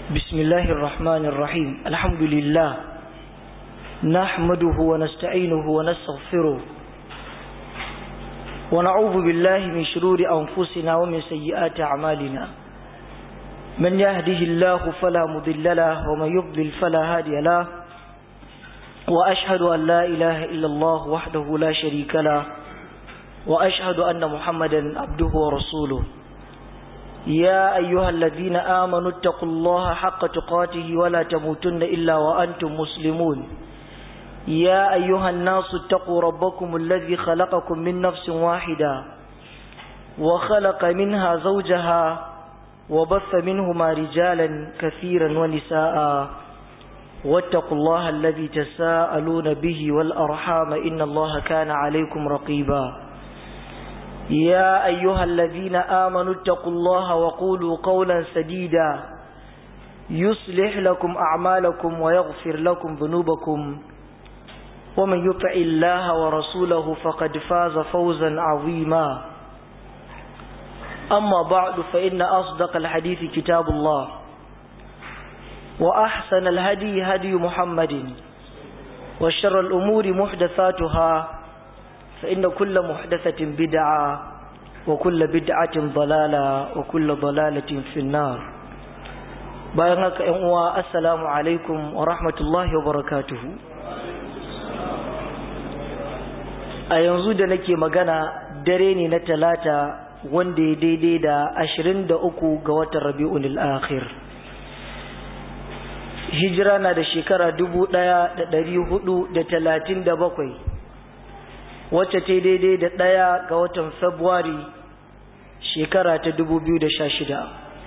بسم الله الرحمن الرحيم الحمد لله نحمده ونستعينه ونستغفره ونعوذ بالله من شرور أنفسنا ومن سيئات أعمالنا من يهده الله فلا مضل له ومن يضلل فلا هادي له وأشهد أن لا إله إلا الله وحده لا شريك له وأشهد أن محمدا عبده ورسوله يا أيها الذين آمنوا اتقوا الله حق تقاته ولا تموتن إلا وأنتم مسلمون يا أيها الناس اتقوا ربكم الذي خلقكم من نفس واحدة وخلق منها زوجها وبث منهما رجالا كثيرا ونساء واتقوا الله الذي تساءلون به والأرحام إن الله كان عليكم رقيبا يا أيها الذين آمنوا اتقوا الله وقولوا قولا سديدا يصلح لكم أعمالكم ويغفر لكم ذنوبكم ومن يطع الله ورسوله فقد فاز فوزا عظيما أما بعد فإن أصدق الحديث كتاب الله وأحسن الهدي هدي محمد وشر الأمور محدثاتها فإن كل محدثة بدعة وكل بدعة ضلالة وكل ضلالة في النار بيانك أنواء السلام عليكم ورحمة الله وبركاته a yanzu da nake magana dare ne na talata wanda ya daidai da ashirin da uku ga watan rabi'un akhir hijira na da shekara dubu ɗaya da ɗari hudu da talatin da bakwai wacce ta daidai da ɗaya ga watan Fabrairu shekara ta dubu biyu da sha shida.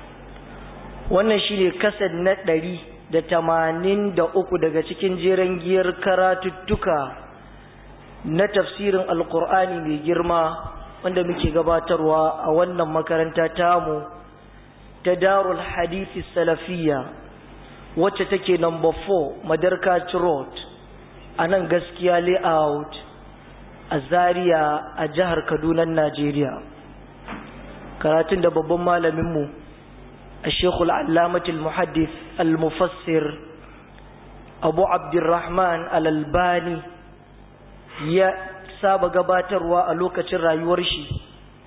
wannan shine kasar na ɗari da tamanin da uku daga cikin jeren giyar karatuttuka na tafsirin alkur'ani mai girma wanda muke gabatarwa a wannan makaranta tamu ta darul hadithi salafiyya wacce take number 4 madarka road a nan gaskiya layout a Zaria a jihar Kaduna Najeriya karatun da babban malaminmu a Sheikhul Allamatul Muhaddith Al-Mufassir Abu Abdurrahman Al-Albani ya saba gabatarwa a lokacin rayuwar shi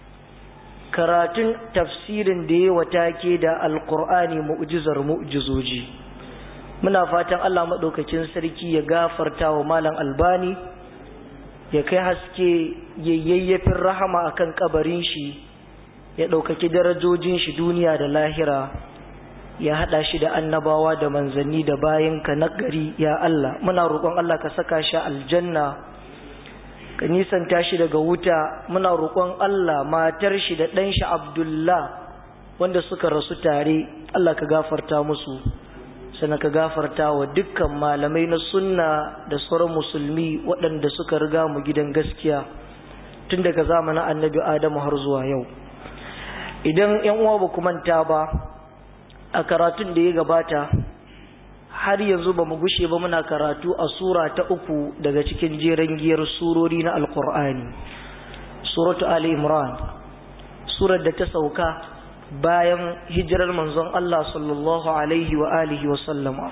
karatun tafsirin da ya watake da Al-Qur'ani mu'jizar mu'jizoji muna fatan Allah madaukakin sarki ya gafarta wa malam Albani ya kai haske yayyafin rahama akan kabarin shi ya ɗaukaki darajojin shi duniya da lahira ya haɗa shi da annabawa da manzanni da bayanka na gari ya Allah muna roƙon Allah ka saka shi aljanna ka nisanta shi daga wuta muna roƙon Allah matar shi da ɗan shi Abdullah wanda suka rasu tare Allah ka gafarta musu sannan ka gafarta wa dukkan malamai na sunna da sauran musulmi waɗanda suka riga mu gidan gaskiya tun daga zamanin annabi adamu har zuwa yau idan yan uwa ba manta ba a karatun da ya gabata har yanzu ba mu gushe ba muna karatu a sura ta uku daga cikin jeren giyar surori na alkur'ani suratu ali imran surar da ta sauka bayan hijirar manzon Allah sallallahu alaihi wa alihi wa sallama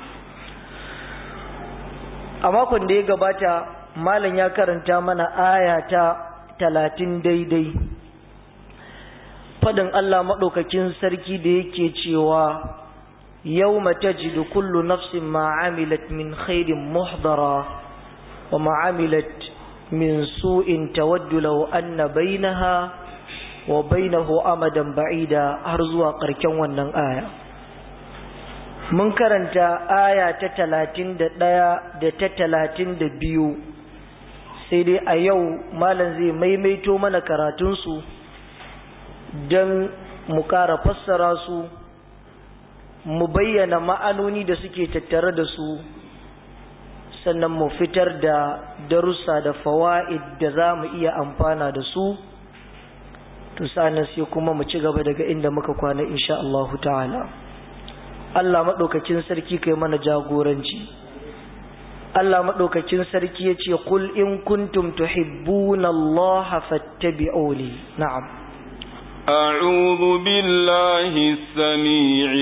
a makon da ya gabata malam ya karanta mana aya ta talatin daidai fadin Allah maɗaukakin sarki da yake cewa yau tajidu kullu nafsin ma'amilat min khairin muhdara wa ma'amilat min su'in tawaddu law anna bainaha wa bainahu amadan ba'ida har zuwa ƙarshen wannan aya mun karanta aya ta talatin da ɗaya da ta talatin da biyu sai dai a yau malam zai maimaito mana karatunsu don mu ƙara fassara su mu bayyana ma'anoni da suke tattare da su sannan mu fitar da darussa da fawa'id da za mu iya amfana da su to sa'annan sai kuma mu ci gaba daga inda muka kwana insha Allahu ta'ala Allah madaukakin sarki kai mana jagoranci Allah madaukakin sarki yace qul in kuntum tuhibbuna Allah fattabi'uni na'am أعوذ بالله السميع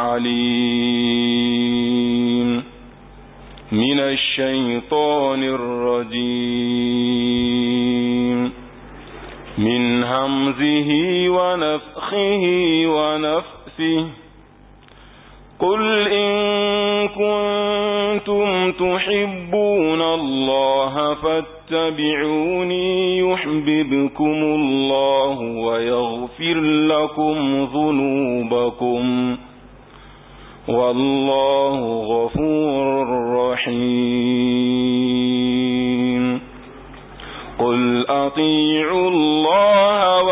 العليم من الشيطان الرجيم من همزه ونفخه ونفسه قل إن كنتم تحبون الله فاتبعوني يحببكم الله ويغفر لكم ذنوبكم والله غفور رحيم قل أطيعوا الله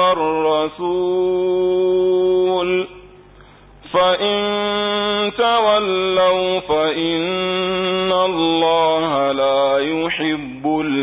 والرسول فإن تولوا فإن الله لا يحب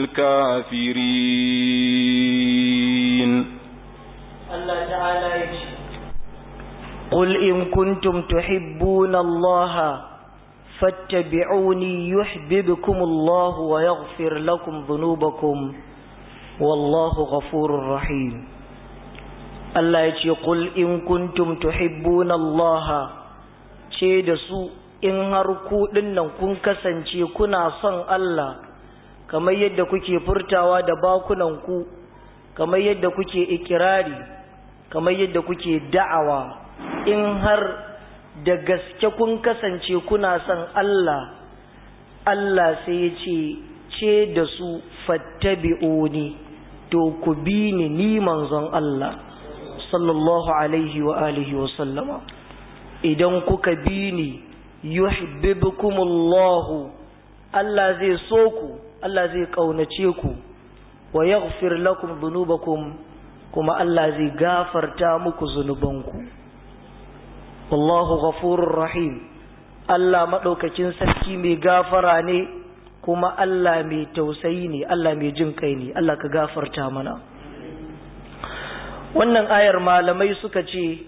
الكافرين الله تعالى يجي قل إن كنتم تحبون الله فاتبعوني يحببكم الله ويغفر لكم ذنوبكم والله غفور رحيم Allah ya ce qul in kuntum tuhibbuna Allah ce da su in har ku dinnan kun kasance kuna son Allah kamar yadda kuke furtawa da bakunan ku kamar yadda kuke ikirari kamar yadda kuke da'awa in har da gaske kun kasance kuna son Allah Allah sai ya ce ce da su fattabi'uni to ku bi ni ni manzon Allah sallallahu alaihi wa alihi wa sallama idan kuka bi ni yuhibbukumullahu Allah zai so ku Allah zai kaunace ku wa yaghfir lakum dhunubakum kuma Allah zai gafarta muku zunubanku wallahu ghafurur rahim Allah madaukakin sarki mai gafara ne kuma Allah mai tausayi ne Allah mai jin kai ne Allah ka gafarta mana wannan ayar malamai suka ce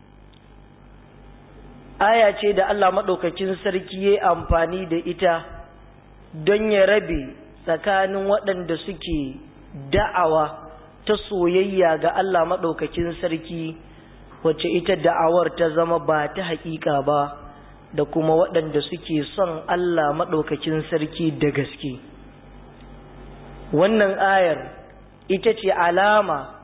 aya ce da Allah maɗaukakin sarki ya amfani da ita don ya rabe tsakanin waɗanda suke da'awa ta soyayya ga Allah maɗaukakin sarki wacce ita da'awar ta zama ba ta haƙiƙa ba da kuma waɗanda suke son Allah maɗaukakin sarki da gaske wannan ayar ita ce alama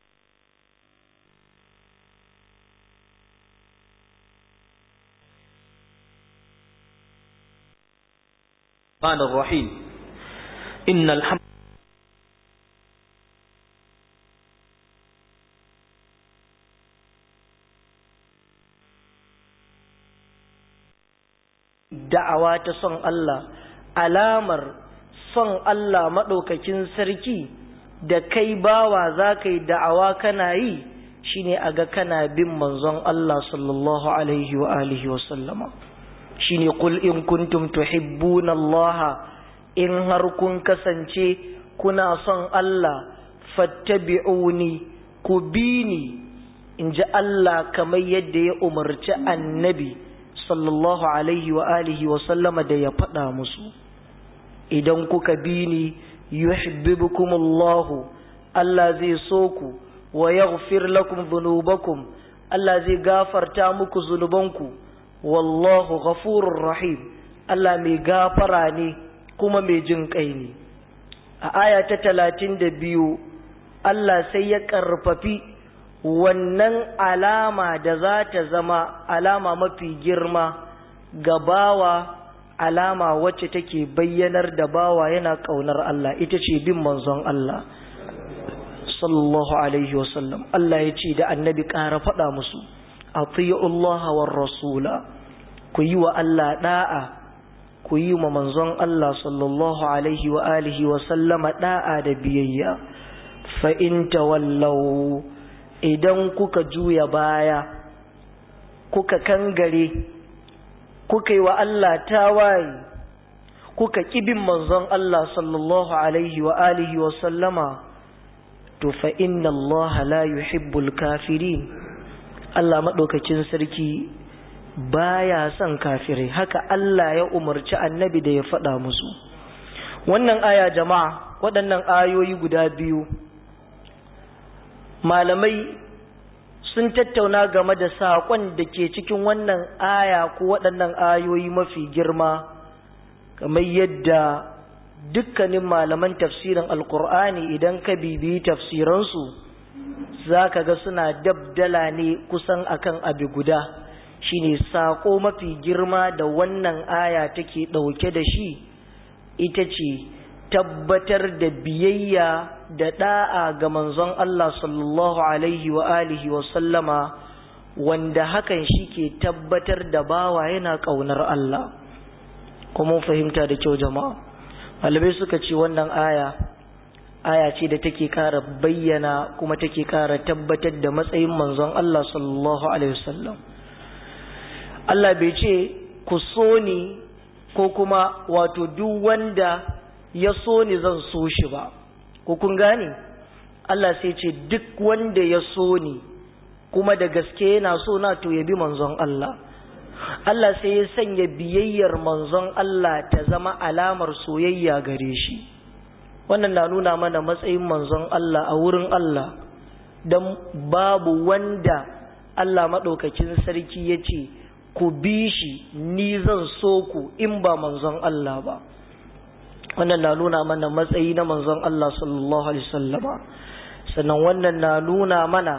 الرحمن الرحيم إن الحمد da'awa ta son Allah alamar son Allah maɗaukakin sarki da kai bawa za ka yi da'awa kana yi shine a ga kana bin manzon Allah sallallahu alaihi wa alihi wa sallama shine qul in kuntum tuhibbuna Allah in har kun kasance kuna son Allah fattabi'uni ku bi ni in ji Allah kamar yadda ya umarci annabi sallallahu alaihi wa alihi wa sallama da ya faɗa musu idan kuka bi ni yuhibbukumullahu Allah zai so ku wa yaghfir lakum dhunubakum Allah zai gafarta muku zunubanku wallahu ghafurur rahim Allah mai gafara ne kuma mai jin kai ne a aya ta talatin da biyu Allah sai ya karfafi wannan alama da za ta zama alama mafi girma ga bawa alama wacce take bayyanar da bawa yana ƙaunar Allah ita ce bin manzon Allah sallallahu alaihi wasallam Allah ya ce da annabi ƙara faɗa musu Allah war rasula ku yi wa Allah da'a ku yi wa manzon Allah sallallahu alaihi wa alihi wa sallama da'a da biyayya fa in tawallaw idan kuka juya baya kuka kangare kuka yi wa Allah tawaye kuka kibin manzon Allah sallallahu alaihi wa alihi wa sallama to fa inna Allah la yuhibbul kafirin Allah madaukakin sarki baya son kafirai haka Allah ya umarci annabi da ya faɗa musu wannan aya jama'a waɗannan ayoyi guda biyu malamai sun tattauna game da saƙon da ke cikin wannan aya ko waɗannan ayoyi mafi girma kamar yadda dukkanin malaman tafsirin alkur'ani idan ka bibiyi tafsiransu za ka ga suna dabdala ne kusan akan abu guda shine saƙo mafi girma da wannan aya take ɗauke da shi ita ce tabbatar da biyayya da ɗa'a ga manzon Allah sallallahu alaihi wa alihi wa sallama wanda hakan shi ke tabbatar da bawa yana ƙaunar Allah kuma fahimta da kyau jama'a malamai suka ce wannan aya aya ce da take ƙara bayyana kuma take ƙara tabbatar da matsayin manzon Allah sallallahu alaihi wasallam Allah bai ce ku so ni ko kuma wato duk wanda ya so ni zan so shi ba ko kun gane Allah sai ce duk wanda ya so ni kuma da gaske yana so na to ya bi manzon Allah Allah sai ya sanya biyayyar manzon Allah ta zama alamar soyayya gare shi wannan na nuna mana matsayin manzon Allah a wurin Allah don babu wanda Allah maɗaukakin sarki ya ce ku bi shi ni zan so ku in ba manzon Allah ba wannan na nuna mana matsayi na manzon Allah sallallahu alaihi wasallama sannan wannan na nuna mana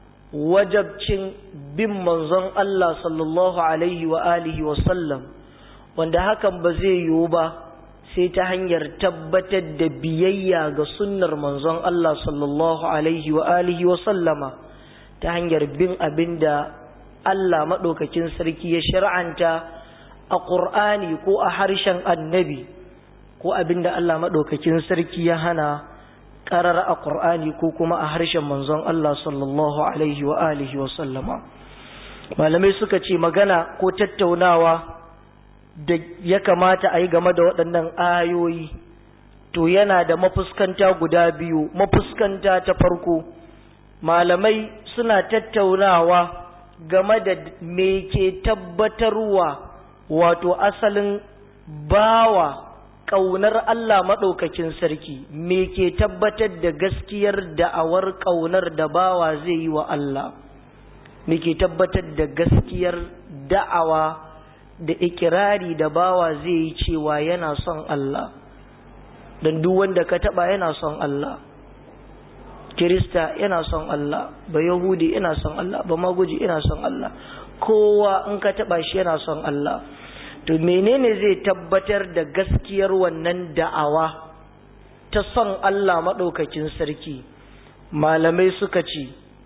wajabcin bin manzon Allah sallallahu alaihi wa alihi wa sallam wanda hakan ba zai yiwu ba sai ta hanyar tabbatar da biyayya ga sunnar manzon Allah sallallahu alaihi wa alihi wa sallama ta hanyar bin abinda Allah maɗaukakin sarki ya shar'anta a ƙur'ani ko a harshen annabi ko abinda Allah maɗaukakin sarki ya hana ƙarar a ƙur'ani ko kuma a harshen manzon Allah sallallahu alaihi wa alihi wa sallama malamai suka ce magana ko tattaunawa da ya kamata a yi game da waɗannan ayoyi to yana da mafuskanta guda biyu mafuskanta ta farko malamai suna tattaunawa game da me ke tabbatarwa wato asalin bawa ƙaunar Allah maɗaukakin sarki me ke tabbatar da gaskiyar da'awar ƙaunar da bawa zai yi wa Allah me ke tabbatar da gaskiyar da'awa da ikirari da bawa zai yi cewa yana son Allah don duk wanda ka taɓa yana son Allah kirista yana son Allah ba yahudi yana son Allah ba maguji yana son Allah kowa in ka taɓa shi yana son Allah to menene zai tabbatar da gaskiyar wannan da'awa ta son Allah maɗaukakin sarki malamai suka ce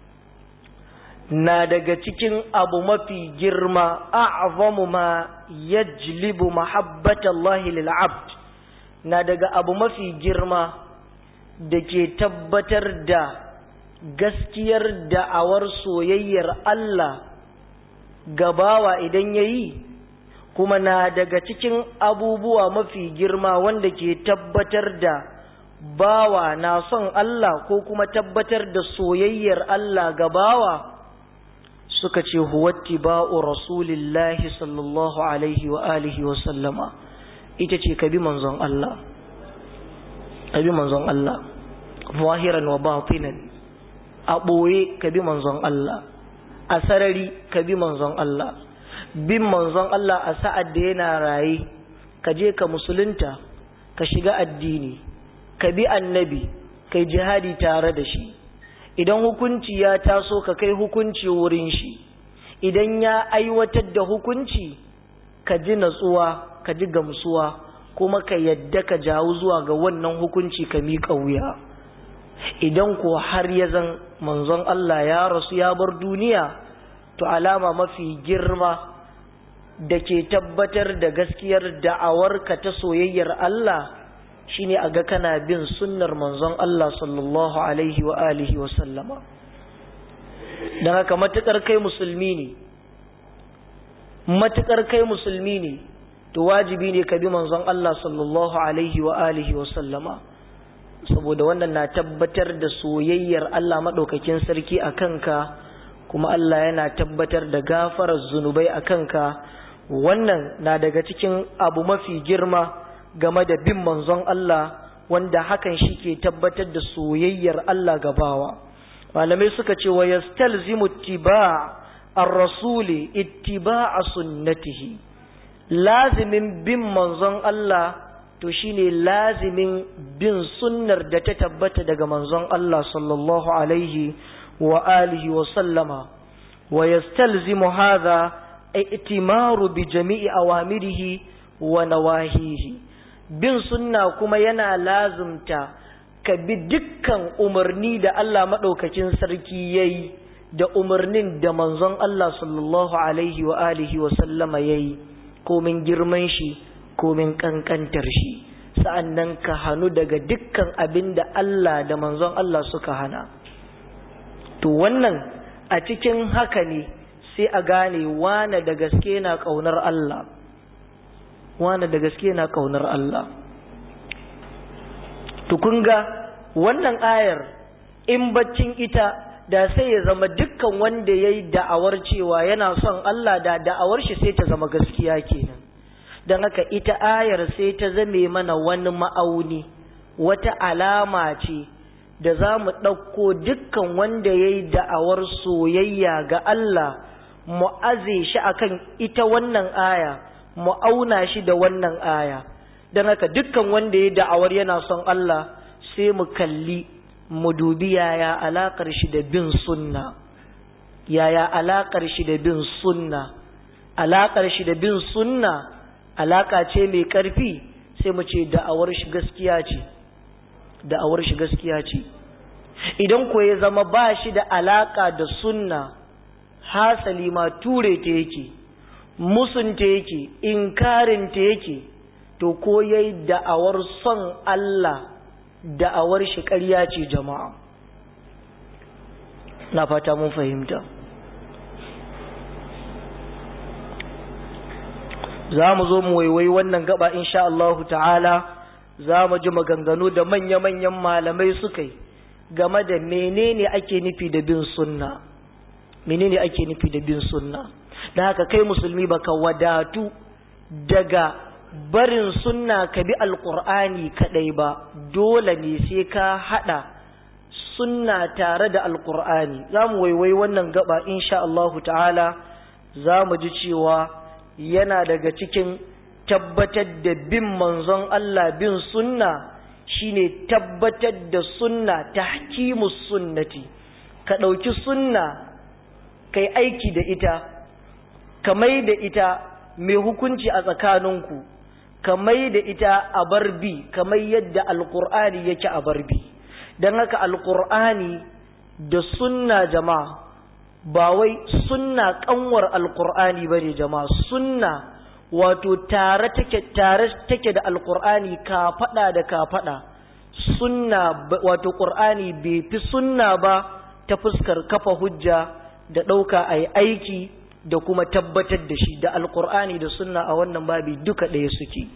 na daga cikin abu mafi girma a'zamu ma yajlibu mahabbatallahi lil abd na daga abu mafi girma da ke tabbatar da gaskiyar da'awar soyayyar Allah gabawa idan yayi kuma na daga cikin abubuwa mafi girma wanda ke tabbatar da bawa na son Allah ko kuma tabbatar da soyayyar Allah ga bawa suka ce huwatti ba'u rasulillahi sallallahu alaihi wa alihi wa sallama ita ce ka bi manzon Allah ka bi manzon Allah zahiran wa batinan a ɓoye ka bi manzon Allah a sarari ka bi manzon Allah bin manzon Allah a sa'ad da yana raye ka je ka musulunta ka shiga addini ka bi annabi kai jihadi tare da shi idan hukunci ya taso ka kai hukunci wurin shi idan ya aiwatar da hukunci ka ji natsuwa ka ji gamsuwa kuma ka yadda ka jawo zuwa ga wannan hukunci ka miƙa wuya idan ko har ya zan manzon Allah ya rasu ya bar duniya to alama mafi girma da ke tabbatar da gaskiyar da'awarka ta soyayyar Allah shine a ga kana bin sunnar manzon Allah sallallahu alaihi wa alihi wa sallama don haka matukar kai musulmi ne matukar kai musulmi ne to wajibi ne ka bi manzon Allah sallallahu alaihi wa alihi wa sallama saboda wannan na tabbatar da soyayyar Allah madaukakin sarki a kanka kuma Allah yana tabbatar da gafarar zunubai a kanka wannan na daga cikin abu mafi girma game da bin manzon Allah wanda hakan shi ke tabbatar da soyayyar Allah gabawa malamai suka ce wa yastalzimu ittiba' ar-rasuli ittiba'a sunnatihi lazimin bin manzon Allah to shine lazimin bin sunnar da ta tabbata daga manzon Allah sallallahu alaihi wa alihi wa sallama wa yastalzimu hadha i'timaru bi jami'i awamirihi wa nawahihi bin sunna kuma yana lazimta ka bi dukkan umarni da Allah madaukakin sarki yayi da umarnin da manzon Allah sallallahu alaihi wa alihi wa sallama yayi komin girman shi komin kankantar shi sa'annan ka hanu daga dukkan abin da Allah da manzon Allah suka hana to wannan a cikin haka ne sai a gane wane da gaske na kaunar Allah wane da gaske na kaunar Allah to kun ga wannan ayar in baccin ita da sai ya zama dukkan wanda ya yi da'awar cewa yana son Allah da da'awar shi sai ta zama gaskiya kenan don haka ita ayar sai ta zame mana wani ma'auni wata alama ce da za mu ɗauko dukkan wanda ya yi da'awar soyayya ga Allah mu aze shi akan ita wannan aya mu auna shi da wannan aya don haka dukkan wanda ya yi da'awar yana son Allah sai mu kalli mu dubi yaya alaƙar shi da bin sunna yaya alaƙar shi da bin sunna alaƙar shi da bin sunna alaƙa ce mai ƙarfi sai mu ce da'awar shi gaskiya ce da'awar shi gaskiya ce idan ko ya zama ba shi da alaƙa da sunna hasali ma ture ta yake musunta yake inkarin ta yake to ko yayi da'awar son Allah da'awar shi ƙarya ce jama'a na fata mun fahimta za mu zo mu waiwai wannan gaba insha Allah ta'ala za mu ji maganganu da manya-manyan malamai suka yi game da menene ake nufi da bin sunna menene ake nufi da bin sunna da haka kai musulmi baka wadatu daga barin sunna ka bi alkur'ani kadai ba dole ne sai ka hada sunna tare da alkur'ani za mu waiwai wannan gaba insha Allahu ta'ala za mu ji cewa yana daga cikin tabbatar da bin manzon Allah bin sunna shine tabbatar da sunna tahkimus sunnati ka ɗauki sunna kai aiki da ita ka mai da ita mai hukunci a tsakaninku ka mai da ita a barbi kamar yadda alkur'ani yake a barbi don haka alkur'ani da sunna jama'a ba wai sunna kanwar alkur'ani ba ne jama'a sunna wato tare take tare take da alkur'ani ka fada da ka fada sunna wato qur'ani bai fi sunna ba ta fuskar kafa hujja da ɗauka a yi aiki da kuma tabbatar da shi da alkur'ani da sunna a wannan babi duka ɗaya suke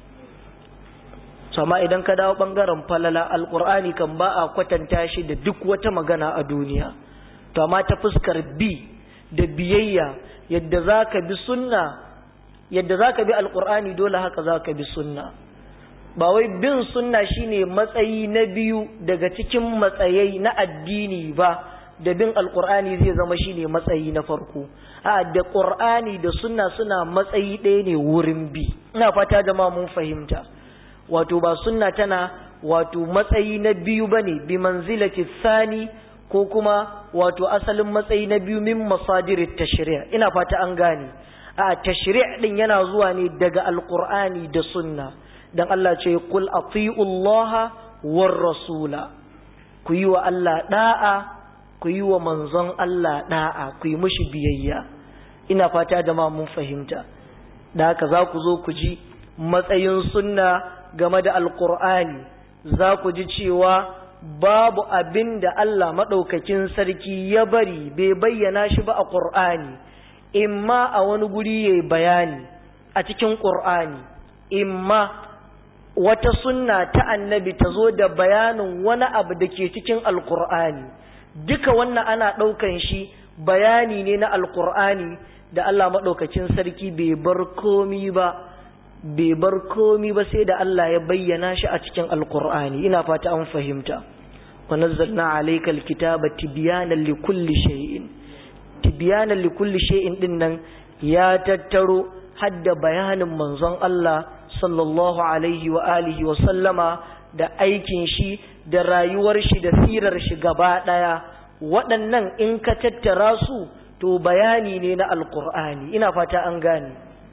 sama idan ka dawo ɓangaren falala alkur'ani kan ba a kwatanta shi da duk wata magana a duniya to amma ta fuskar bi da biyayya yadda za ka bi sunna yadda za ka bi alkur'ani dole haka za ka bi sunna ba wai bin sunna shine matsayi na biyu daga cikin matsayai na addini ba da bin alkur'ani zai zama shine matsayi na farko a da qur'ani da sunna suna matsayi ɗaya ne wurin bi ina fata jama'a mun fahimta wato ba sunna tana wato matsayi na biyu bane bi manzilati sani ko kuma wato asalin matsayi na biyu min masadirit tashri' ina fata an gane a tashri' din yana zuwa ne daga alkur'ani da sunna dan Allah ce qul ati'u Allah war rasula ku yi wa Allah da'a ku yi wa manzon Allah da'a ku yi mushi biyayya ina fata da ma mun fahimta da haka za ku zo ku ji matsayin sunna game da alkur'ani za ku ji cewa babu abin da Allah maɗaukakin sarki ya bari bai bayyana shi ba a ƙur'ani imma a wani guri ya bayani a cikin ƙur'ani imma wata sunna ta annabi ta zo da bayanin wani abu da ke cikin alkur'ani duka wannan ana ɗaukan shi bayani ne na alkur'ani da Allah maɗaukacin sarki bai bar komi ba bai bar komi ba sai da Allah ya bayyana shi a cikin alkur'ani ina fata an fahimta wa nazzalna alayka alkitaba tibyanan likulli shay'in tibyanan likulli shay'in din nan ya tattaro hadda bayanin manzon Allah sallallahu alaihi wa alihi wa sallama da aikin shi da rayuwar shi da sirar shi gaba daya waɗannan in ka tattara su to bayani ne na alkur'ani ina fata an gane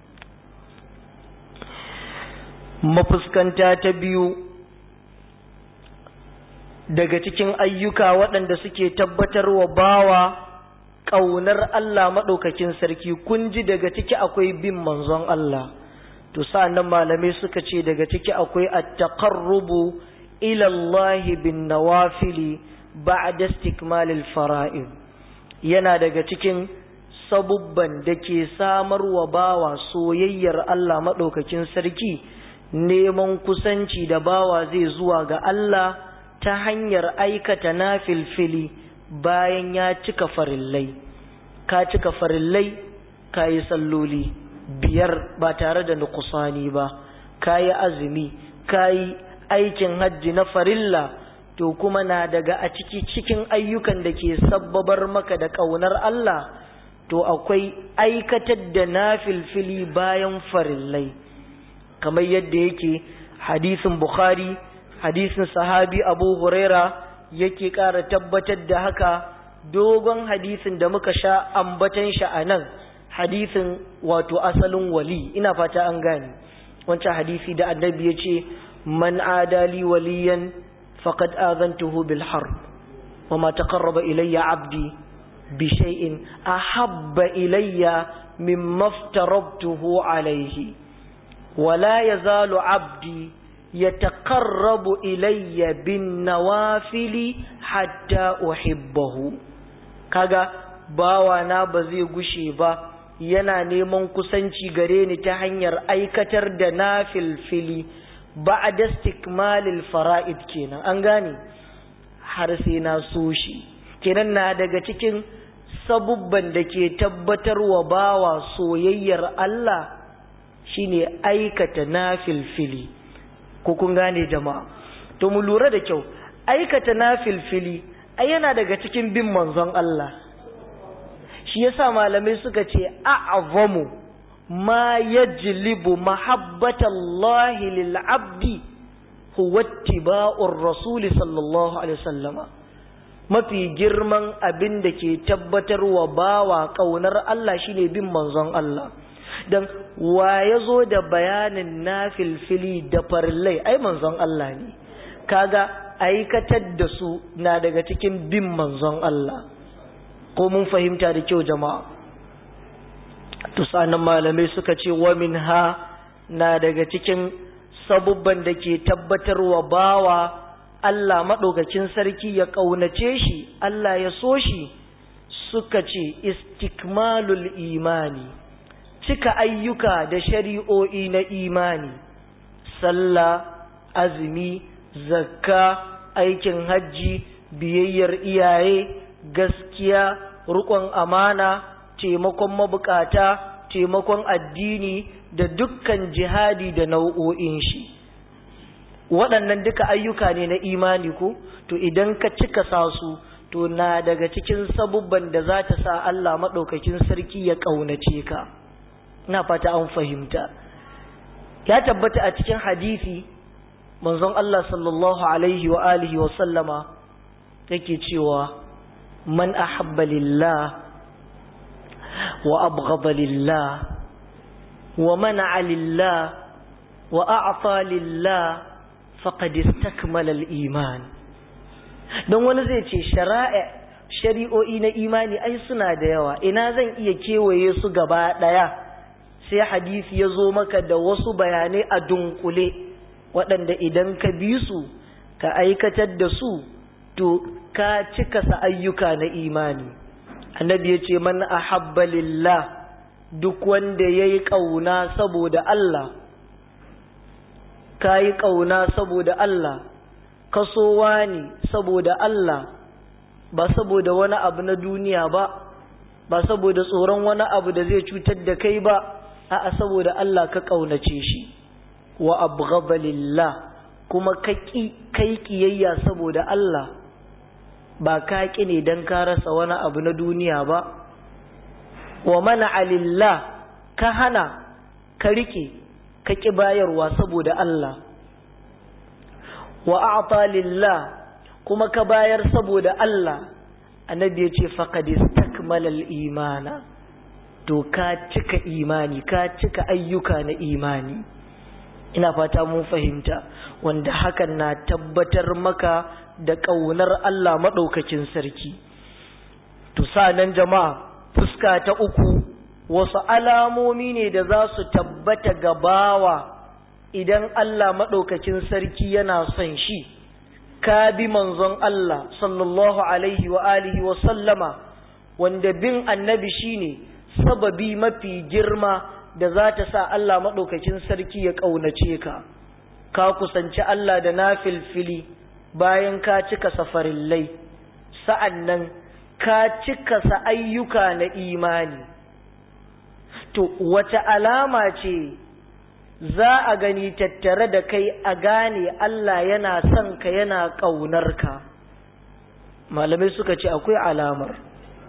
mafuskanta ta biyu daga cikin ayyuka waɗanda suke tabbatar wa bawa ƙaunar Allah maɗaukakin sarki kun ji daga ciki akwai bin manzon Allah to sa'annan malamai suka ce daga ciki akwai at-taqarrubu ila Allah bin nawafili ba'da istikmalil fara'id yana daga cikin sabubban da ke samarwa bawa soyayyar Allah maɗaukakin sarki neman kusanci da bawa zai zuwa ga Allah ta hanyar aikata na filfili bayan ya cika farillai ka cika farillai ka yi salloli biyar ba tare da nukusani ba ka yi azumi ka yi aikin hajji na farilla to kuma na daga a ciki cikin ayyukan da ke sabbabar maka da ƙaunar Allah to akwai aikatar da na filfili bayan farillai kamar yadda yake hadisin Bukhari hadisin sahabi Abu Huraira yake ƙara tabbatar da haka dogon hadisin da muka sha ambatan shi a nan hadisin wato asalin wali ina fata an gane wancan hadisi da annabi ya ce man adali waliyan faqad azantuhu bil harb wama taqarraba ilayya abdi bi shay'in ahabba ilayya mimma aftarabtuhu alayhi ولا يزال عبدي يتقرب إلي بالنوافل حتى أحبه kaga bawana ba zai gushe ba yana neman kusanci gare ni ta hanyar aikatar da na filfili ba a dastikmalil fara'id kenan an gane har sai na so shi kenan na daga cikin sabubban da ke tabbatarwa bawa soyayyar Allah shine aikata na filfili ko kun gane jama'a to mu lura da kyau aikata na filfili ai yana daga cikin bin manzon Allah shi yasa malamai suka ce a'zamu ma yajlibu mahabbatallahi lil abdi huwa ittiba'ur rasul sallallahu alaihi wasallama mafi girman abin da ke tabbatarwa bawa kaunar Allah shine bin manzon Allah dan wa ya zo da bayanin na filfili da farillai ai manzon Allah ne kaga aikatar da su na daga cikin bin manzon Allah ko mun fahimta da kyau jama'a to sanan malamai suka ce wa minha na daga cikin sabubban da ke tabbatarwa bawa Allah maɗaukakin sarki ya ƙaunace shi Allah ya so shi suka ce istikmalul imani cika ayyuka da shari'o'i na imani, sallah, azumi, zakka, aikin hajji, biyayyar iyaye, gaskiya, rukon amana, taimakon mabukata, taimakon addini da dukkan jihadi da nau'o'in shi. Waɗannan duka ayyuka ne na imani ko? To idan ka cika sa su, to na daga cikin sabubban da za ta sa Allah maɗaukakin sarki ya ƙaunace ka. ina fata an fahimta ya tabbata a cikin hadisi manzon Allah sallallahu alaihi wa alihi wa sallama yake cewa man ahabba lillah wa abghada lillah wa mana'a lillah wa a'ta lillah faqad istakmala al-iman don wani zai ce shari'a shari'o'i na imani ai suna da yawa ina zan iya kewaye su gaba daya sai hadisi ya zo maka da wasu bayanai a dunkule waɗanda idan ka bi su ka aikatar da su to ka cika sa ayyuka na imani annabi ya ce man ahabba lillah duk wanda ya yi ƙauna saboda Allah ka yi ƙauna saboda Allah kasowa ne saboda Allah ba saboda wani abu na duniya ba ba saboda tsoron wani abu da zai cutar da kai ba a'a saboda Allah ka ƙaunace shi wa abghadha lillah kuma ka kai kiyayya saboda Allah ba ka ƙi ne don ka rasa wani abu na duniya ba wa mana alillah ka hana ka riƙe ka ƙi bayarwa saboda Allah wa a'ta lillah kuma ka bayar saboda Allah annabi ya ce faqad istakmala al-imana to ka cika imani ka cika ayyuka na imani ina fata mun fahimta wanda hakan na tabbatar maka da ƙaunar Allah maɗaukakin sarki to nan jama'a fuska ta uku wasu alamomi ne da za su tabbata gabawa idan Allah maɗaukakin sarki yana son shi ka bi manzon Allah sallallahu alaihi wa alihi wa sallama wanda bin annabi shine sababi mafi girma da za ta sa Allah maɗaukakin sarki ya ƙaunace ka ka kusanci Allah da na filfili bayan ka cika safarillai sa'an nan ka cika sa ayyuka na imani to wace alama ce za a gani tattare da kai a gane Allah yana son ka yana ƙaunar ka malamai suka ce akwai alamar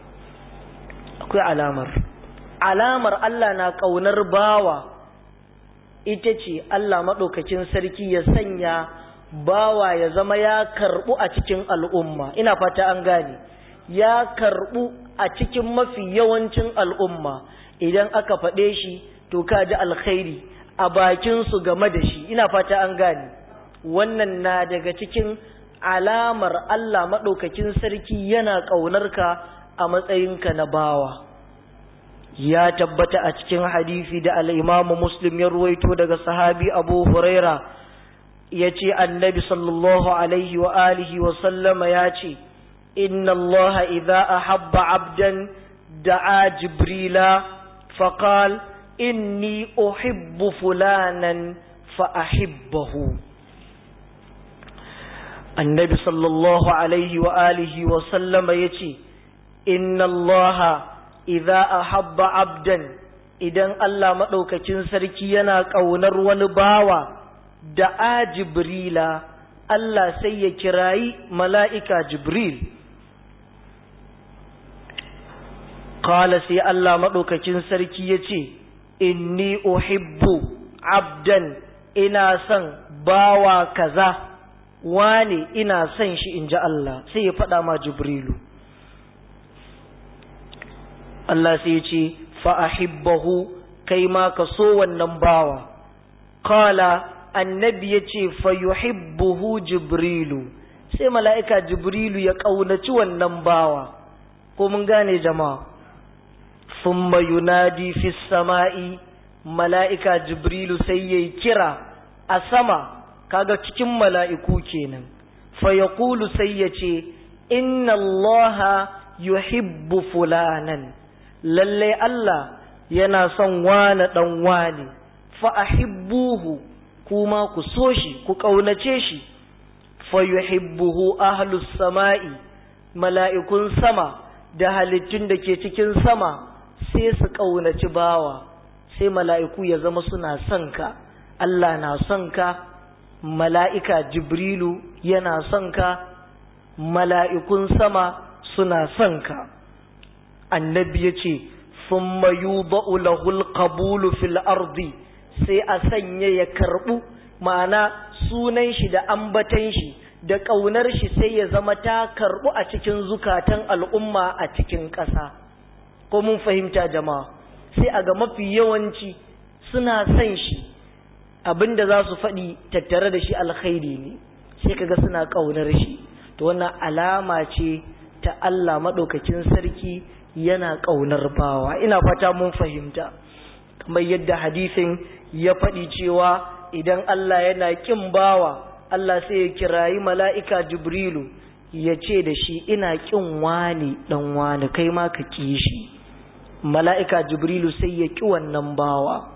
akwai alamar alamar Allah na ƙaunar bawa ita ce Allah maɗaukacin sarki ya sanya bawa ya zama ya karɓu a cikin al'umma ina fata an gane ya karɓu a cikin mafi yawancin al'umma idan aka faɗe shi to ka ji alkhairi a bakinsu game da shi ina fata an gane wannan na daga cikin alamar Allah maɗaukacin sarki yana ƙaunarka a matsayinka na bawa ya tabbata a cikin hadisi da al'imamu muslim ya ruwaito daga sahabi abu huraira ya ce annabi sallallahu alaihi wa alihi wa sallama ya ce inna allaha idha ahabba abdan da'a jibrila faqal inni uhibbu fulanan fa ahibbahu annabi sallallahu alaihi wa alihi wa sallama ya ce inna allaha idza ahabba abdan idan Allah maɗaukacin sarki yana ƙaunar wani bawa da a jibrila Allah sai ya kirayi mala'ika jibril Kala sai Allah maɗaukacin sarki ya ce inni uhibbu abdan ina son bawa kaza wane ina son shi in ji Allah sai ya faɗa ma jibrilu Allah sai ya ce fa'ahibbahu kai ma ka so wannan bawa. Kala annabi ya ce fayuhibbuhu Jibrilu, sai mala'ika Jibrilu ya ƙaunaci wannan bawa, ko mun gane jama'a. Summa yunadi fi sama'i, mala'ika Jibrilu sai ya kira a sama, kaga cikin mala'iku kenan. Fayakulu sai ya ce, Inna Allah yuhibbu fulanan. lallai Allah yana son wane ɗan wane fa'ahibbuhu kuma ku so shi ku ƙaunace shi fayuhibbuhu ahlus sama'i mala'ikun sama da halittun da ke cikin sama sai su ƙaunaci bawa sai mala'iku ya zama suna son ka Allah na son ka mala'ika jibrilu yana son ka mala'ikun sama suna son ka annabi ya ce sun mayu lahul qabulu fil ardi sai a sanya ya karɓu ma'ana sunan shi da ambatan shi da ƙaunar shi sai ya zama ta karɓu a cikin zukatan al'umma a cikin ƙasa ko mun fahimta jama'a sai a ga mafi yawanci suna son shi abinda za su faɗi tattare da shi alkhairi ne sai kaga suna ƙaunar shi to wannan alama ce ta Allah maɗaukakin sarki yana ƙaunar bawa ina fata mun fahimta kamar yadda hadisin ya faɗi cewa idan Allah yana ƙin bawa Allah sai ya kirayi mala'ika Jibrilu ya ce da shi ina ƙin wani ɗan wani kai ma ka ƙi shi mala'ika Jibrilu sai ya ƙi wannan bawa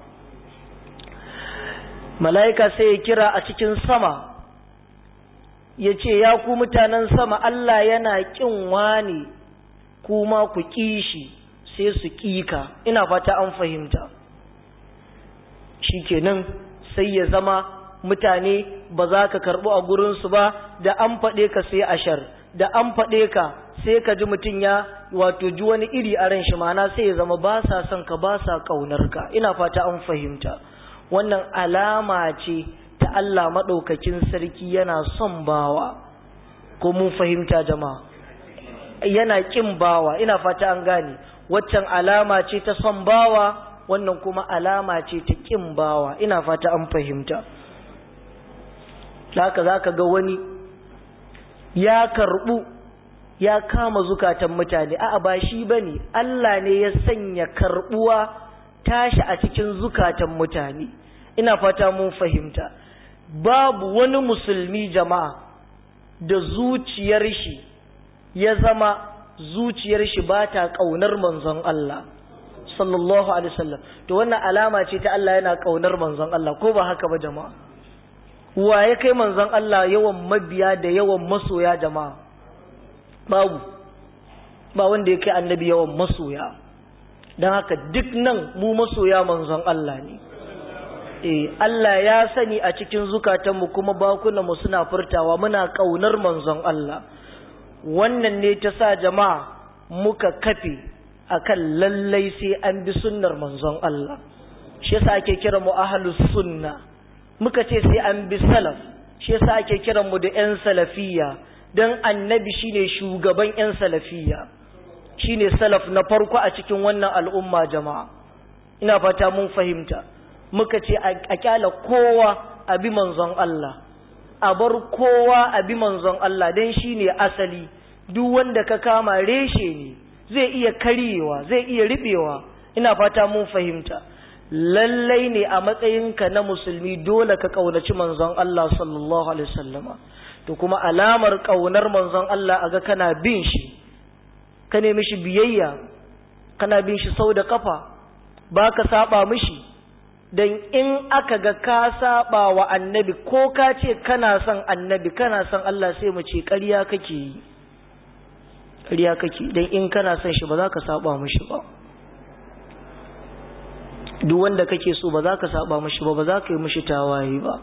mala'ika sai ya kira a cikin sama ya ce ya ku mutanen sama Allah yana ƙin wani kuma ku ƙi shi sai su ƙi ka ina fata an fahimta shi kenan sai ya zama mutane ba za ka karɓi a gurinsu ba da an faɗe ka sai ashar da an faɗe ka sai ka ji mutum ya wato ji wani iri a ran shi mana sai ya zama ba sa son ka ba sa ƙaunar ka ina fata an fahimta wannan alama ce ta Allah maɗaukakin sarki yana son bawa ko mun fahimta jama'a yana ƙin bawa ina fata an gane waccan alama ce ta son bawa wannan kuma alama ce ta ƙin bawa ina fata an fahimta haka za ka ga wani ya karɓu ya kama zukatan mutane a'a ba shi ba ne Allah ne ya sanya karɓuwa tashi a cikin zukatan mutane ina fata mun fahimta babu wani musulmi jama'a da zuciyar shi ya zama zuciyar shi ba ta ƙaunar manzon Allah sallallahu alaihi wasallam to wannan alama ce ta Allah yana ƙaunar manzon Allah ko ba haka ba jama'a wa ya kai manzon Allah yawan mabiya da yawan masoya jama'a babu ba wanda ya kai annabi yawan masoya don haka duk nan mu masoya manzon Allah ne eh Allah ya sani a cikin zukatanmu kuma bakunanmu suna furtawa muna ƙaunar manzon Allah wannan ne ta sa jama'a muka kafe akan lallai sai an bi sunnar manzon Allah shi yasa ake kira mu ahlus sunna muka ce sai an bi salaf shi yasa ake kiran mu da yan salafiyya dan annabi shine shugaban yan salafiyya shine salaf na farko a cikin wannan al'umma jama'a ina fata mun fahimta muka ce a kyala kowa a bi manzon Allah a bar kowa a bi manzon Allah dan shine asali duk wanda ka kama reshe ne zai iya karyewa zai iya ribewa ina fata mun fahimta lallai ne a matsayinka na musulmi dole ka kaunaci manzon Allah sallallahu alaihi wasallama to kuma alamar kaunar manzon Allah aga kana bin shi ka nemi shi biyayya kana bin shi sau da kafa baka saba mishi dan in aka ga ka saba wa annabi ko ka ce kana son annabi kana son Allah sai mu ce ƙarya kake yi ƙarya kake dan in kana son shi ba za ka saba mishi ba duk wanda kake so ba za ka saba mishi ba ba za ka yi mishi tawaye ba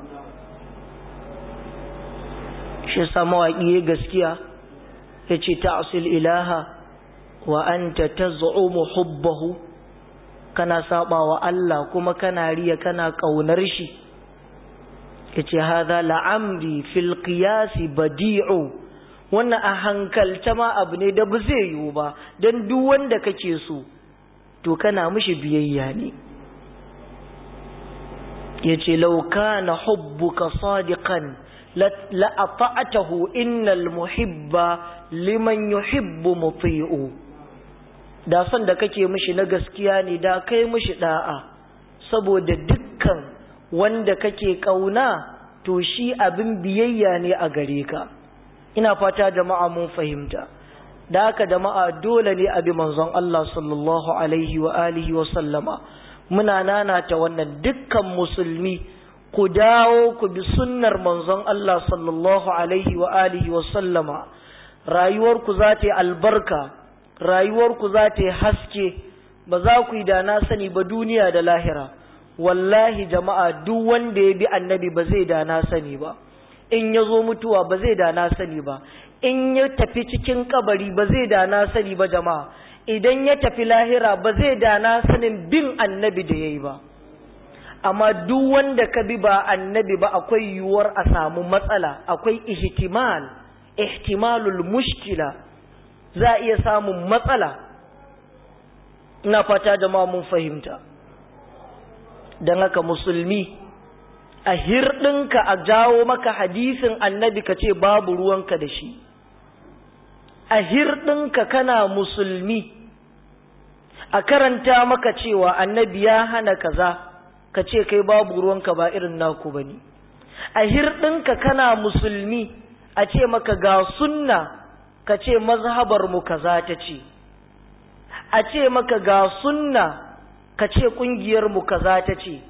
shi sa mawaƙi gaskiya ya ce ta'asil ilaha wa anta taz'umu hubbahu kana saba wa Allah kuma kana riya kana kaunar shi yace hadha la'amri fil qiyas badi'u wannan a hankalta ma abu ne da ba zai yiwu ba dan duk wanda kake so to kana mishi biyayya ne yace law kana hubbuka sadiqan la ata'tahu innal muhibba liman yuhibbu muti'u da son da kake mishi na gaskiya ne da kai mishi da'a saboda dukkan wanda kake kauna to shi abin biyayya ne a gare ka ina fata jama'a mun fahimta da haka jama'a dole ne abi manzon Allah sallallahu alaihi wa alihi wa sallama muna nanata wannan dukkan musulmi ku dawo ku bi sunnar manzon Allah sallallahu alaihi wa alihi wa sallama rayuwarku za ta yi albarka rayuwarku za ta yi haske ba za ku yi da na sani ba duniya da lahira wallahi jama'a duk wanda ya bi annabi ba zai da na sani ba in ya zo mutuwa ba zai da na sani ba in ya tafi cikin kabari ba zai da na sani ba jama'a idan ya tafi lahira ba zai da na sanin bin annabi da ya yi ba amma duk wanda ka bi ba annabi ba akwai yiwuwar a samu matsala akwai ihtimal ihtimalul mushkila za a iya samun matsala ina fata jama'a mun fahimta don haka musulmi a hirɗinka a jawo maka hadisin annabi ka ce babu ruwanka da shi a hirɗinka kana musulmi a karanta maka cewa annabi ya hana kaza ka ce kai babu ruwanka ba irin naku bane a hirɗinka kana musulmi a ce maka ga sunna ka ce mazhabar mu kaza ta ce a ce maka ga sunna ka ce kungiyar mu kaza ta ce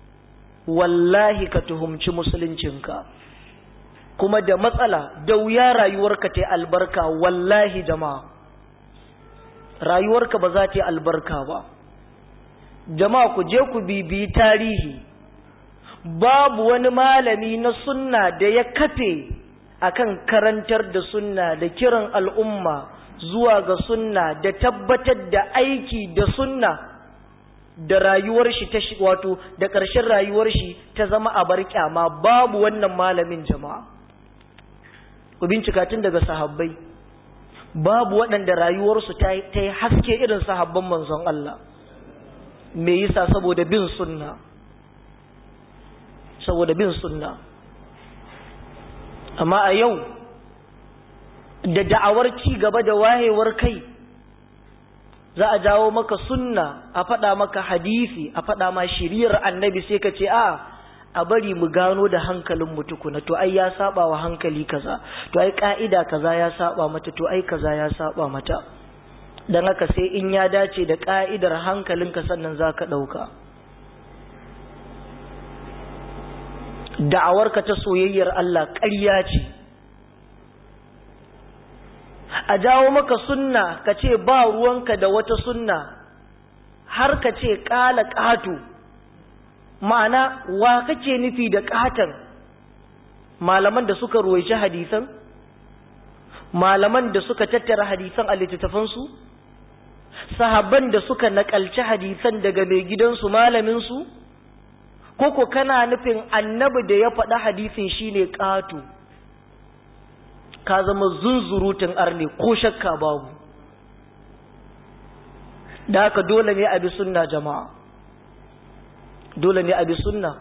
wallahi ka tuhumci musuluncinka kuma da matsala da wuya rayuwarka ta albarka wallahi jama'a rayuwarka ba za ta yi albarka ba jama'a ku je ku bibiyi tarihi babu wani malami na sunna da ya kafe akan karantar da sunna da kiran al'umma zuwa ga sunna da tabbatar da aiki da sunna da rayuwar shi ta wato da ƙarshen rayuwar shi ta zama a bar kyama babu wannan malamin jama'a ku bincika tun daga sahabbai babu waɗanda rayuwarsu ta yi haske irin sahabban manzon Allah me yasa saboda bin sunna saboda bin sunna amma a yau da da'awar ci gaba da wayewar kai za a jawo maka sunna a faɗa maka hadisi a faɗa ma shiriyar annabi sai ka ce a a bari mu gano da hankalin mu tukuna to ai ya saba wa hankali kaza to ai ka'ida kaza ya saba mata to ai kaza ya saba mata dan haka sai in ya dace da ka'idar hankalinka sannan zaka dauka da'awarka ta soyayyar Allah ƙarya ce a jawo maka sunna ka ce ba ruwanka da wata sunna har ka ce ƙala ƙato ma'ana wa kake nufi da ƙatan malaman da suka ruwaici hadisan malaman da suka tattara hadisan a littattafansu sahabban da suka naƙalci hadisan daga mai gidansu malaminsu koko kana nufin annabi da ya faɗa hadisin shine ƙato ka zama zunzurutun arne ko shakka babu da haka dole ne a bi sunna jama'a dole ne a bi sunna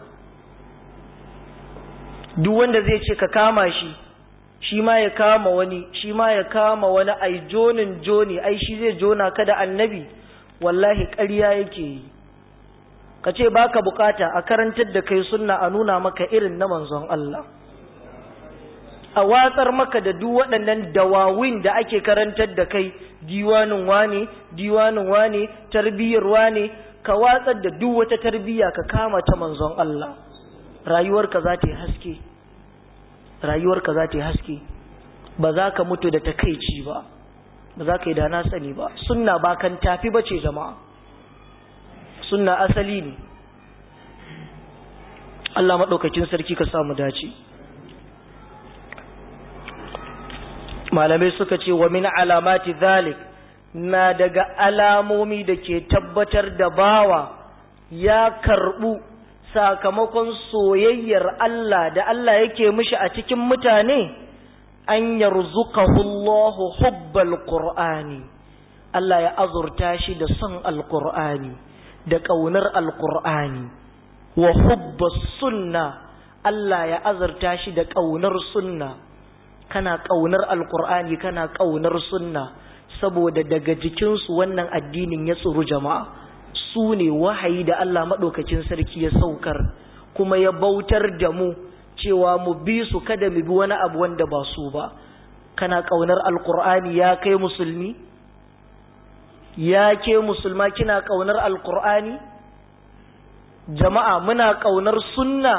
duk wanda zai ce ka kama shi shi ma ya kama wani shi ma ya kama wani ai jonin joni ai shi zai jona ka da annabi wallahi ƙarya yake yi ka ce baka bukata a karantar da kai sunna a nuna maka irin na manzon Allah a watsar maka da duk waɗannan dawawin da ake karantar da kai diwanin wane diwanin wane tarbiyyar wane ka watsar da duk wata tarbiyya ka kama ta manzon Allah rayuwarka za ta yi haske rayuwarka za ta yi haske ba za ka mutu da takaici ba ba za ka yi da na sani ba sunna ba kan tafi ba ce jama'a sunna asali ne Allah maɗaukakin sarki ka samu dace malamai suka ce wa min alamati zalik na daga alamomi da ke tabbatar da bawa ya karɓu sakamakon soyayyar Allah da Allah yake mishi a cikin mutane an yarzuqahu Allahu hubbal qur'ani Allah ya azurta shi da son alqur'ani da ƙaunar alqur'ani wa hubbas sunna Allah ya azurta shi da ƙaunar sunna kana ƙaunar alqur'ani kana ƙaunar sunna saboda daga jikinsu wannan addinin ya tsuru jama'a su ne wahayi da Allah maɗaukacin sarki ya saukar kuma ya bautar da mu cewa mu bi su kada mu bi wani abu wanda ba su ba kana ƙaunar alkur'ani ya kai musulmi ya ke musulma kina ƙaunar alkur'ani jama'a muna ƙaunar sunna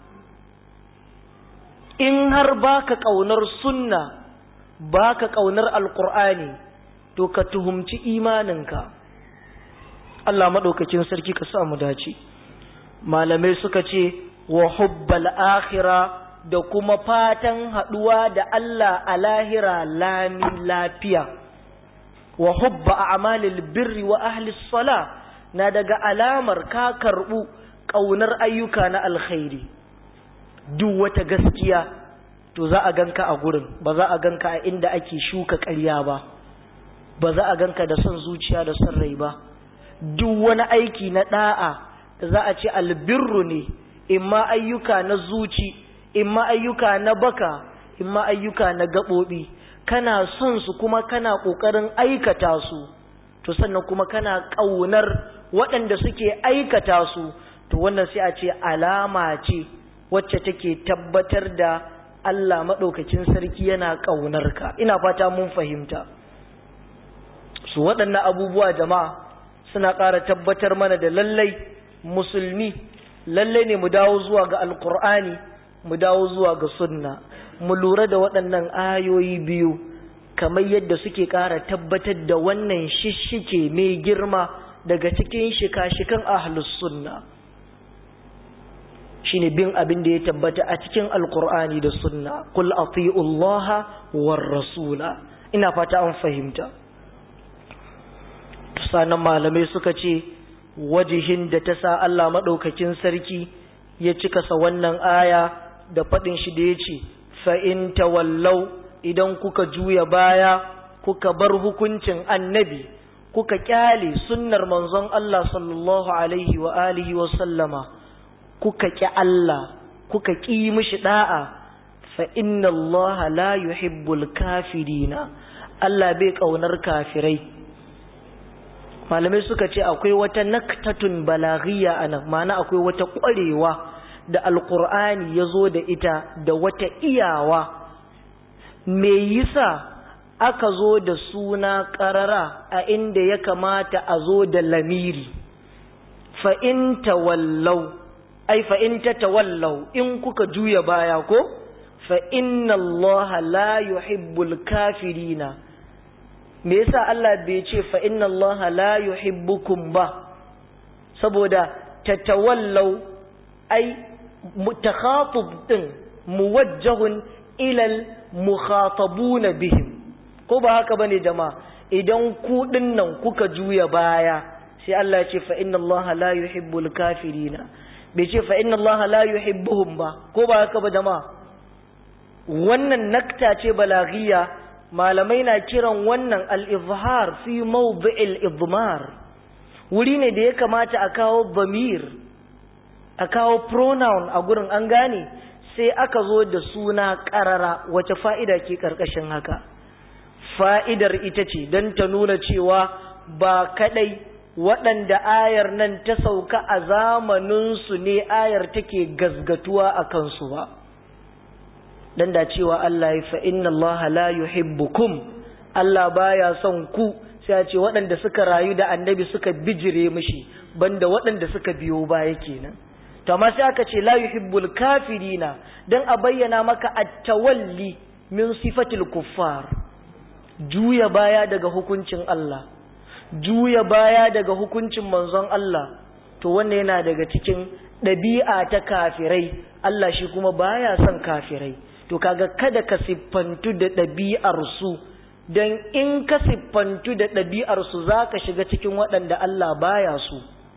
in har baka ƙaunar sunna baka ƙaunar alkur'ani to ka tuhumci imaninka Allah maɗaukakin sarki ka sa mu dace malamai suka ce wa hubbal akhira da kuma fatan haɗuwa da Allah a lahira lami lafiya wa hubba a'malil birri wa ahli sala na daga alamar ka karɓu ƙaunar ayyuka na alkhairi duk wata gaskiya to za a ganka a gurin ba za a ganka a inda ake shuka ƙarya ba ba za a ganka da son zuciya da son rai ba duk wani aiki na da'a da za a ce albirru ne imma ayyuka na zuci imma ayyuka na baka imma ayyuka na gaɓoɓi kana son su kuma kana ƙoƙarin aikata su to sannan kuma kana ƙaunar waɗanda suke aikata su to wannan sai a ce alama ce wacce take tabbatar da Allah maɗaukacin sarki yana ƙaunar ka ina fata mun fahimta su waɗannan abubuwa jama'a suna ƙara tabbatar mana da lallai musulmi lallai ne mu dawo zuwa ga alkur'ani mu dawo zuwa ga sunna mu lura da waɗannan ayoyi biyu kamar yadda suke ƙara tabbatar da wannan shishike mai girma daga cikin shika-shikan ahlus sunna shine bin abin da ya tabbata a cikin alkur'ani da sunna qul atiullaha war rasula ina fata an fahimta sanan malamai suka ce wajihin da ta sa Allah madaukakin sarki ya cika sa wannan aya da fadin shi da yace fa in tawallau idan kuka juya baya kuka bar hukuncin annabi kuka kyale sunnar manzon Allah sallallahu alaihi wa alihi wa sallama kuka ƙi Allah kuka ƙi mishi da'a fa inna Allah la yuhibbul kafirina Allah bai ƙaunar kafirai malamai suka ce akwai wata naktatun balaghiya anan ma'ana akwai wata ƙwarewa da alƙur'ani ya zo da ita da wata iyawa me yasa aka zo da suna ƙarara a inda ya kamata a zo da lamiri fa in tawallau ai fa in tatawallau in kuka juya baya ko fa inna allaha la yuhibbul kafirina me yasa Allah bai ce fa inna allaha la yuhibbukum ba saboda tatawallau ai mutakhatib din muwajjahun ila al mukhatabuna bihim ko ba haka bane jama'a idan ku dinnan kuka juya baya sai Allah ya ce fa inna allaha la yuhibbul kafirina bai ce fa inna Allah la yuhibbuhum ba ko ba haka ba jama'a wannan nakta ce balaghiya malamai na kiran wannan al-izhar fi mawdi'il idmar wuri ne da ya kamata a kawo bamir a kawo pronoun a gurin an gane sai aka zo da suna karara wace fa'ida ke karkashin haka fa'idar ita ce don ta nuna cewa ba kadai waɗanda ayar nan ta sauka a zamaninsu ne ayar take gazgatuwa a kansu ba dan da cewa Allah ya fa inna Allah la yuhibbukum Allah baya son ku sai ya ce waɗanda suka rayu da annabi suka bijire mishi banda waɗanda suka biyo baya kenan to amma sai aka ce la yuhibbul kafirina dan a bayyana maka at-tawalli min sifatil kuffar juya baya daga hukuncin Allah juya baya daga hukuncin manzon Allah to wannan yana daga cikin ɗabi'a ta kafirai Allah shi kuma baya son kafirai to kaga kada ka siffantu da ɗabi'ar su dan in ka siffantu da ɗabi'ar su zaka shiga cikin waɗanda Allah baya su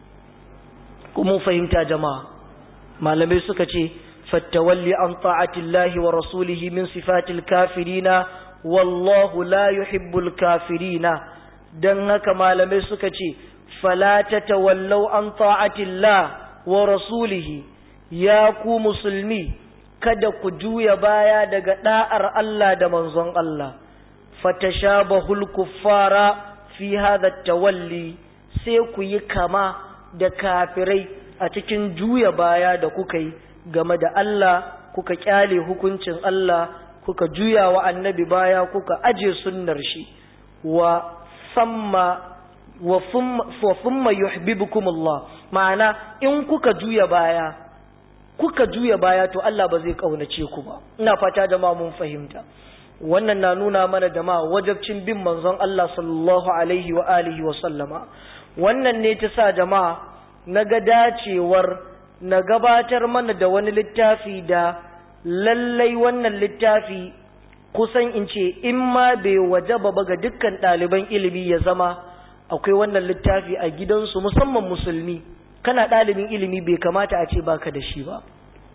kuma fahimta jama'a malamai suka ce fattawalli an ta'atillahi wa rasulihi min sifatil kafirina wallahu la yuhibbul kafirina don haka malamai suka ce falata tawallau an ta'atillah wa rasulihi ya ku musulmi kada ku juya baya daga da'ar Allah da manzon Allah fatashabahul kuffara fi hadha tawalli sai ku yi kama da kafirai a cikin juya baya da kuka yi game da Allah kuka kyale hukuncin Allah kuka juya wa annabi baya kuka aje sunnar shi wa samma wa thumma yuhibbukum Allah ma'ana in kuka juya baya kuka juya baya to Allah ba zai kaunace ku ba ina fata jama'a mun fahimta wannan na nuna mana jama'a wajabcin bin manzon Allah sallallahu alaihi wa alihi wa sallama wannan ne ta sa jama'a naga dacewar na gabatar mana da wani littafi da lallai wannan littafi kusan in ce in ma bai wajaba ba ga dukkan ɗaliban ilimi ya zama akwai wannan littafi a gidansu musamman musulmi kana ɗalibin ilimi bai kamata a ce baka da shi ba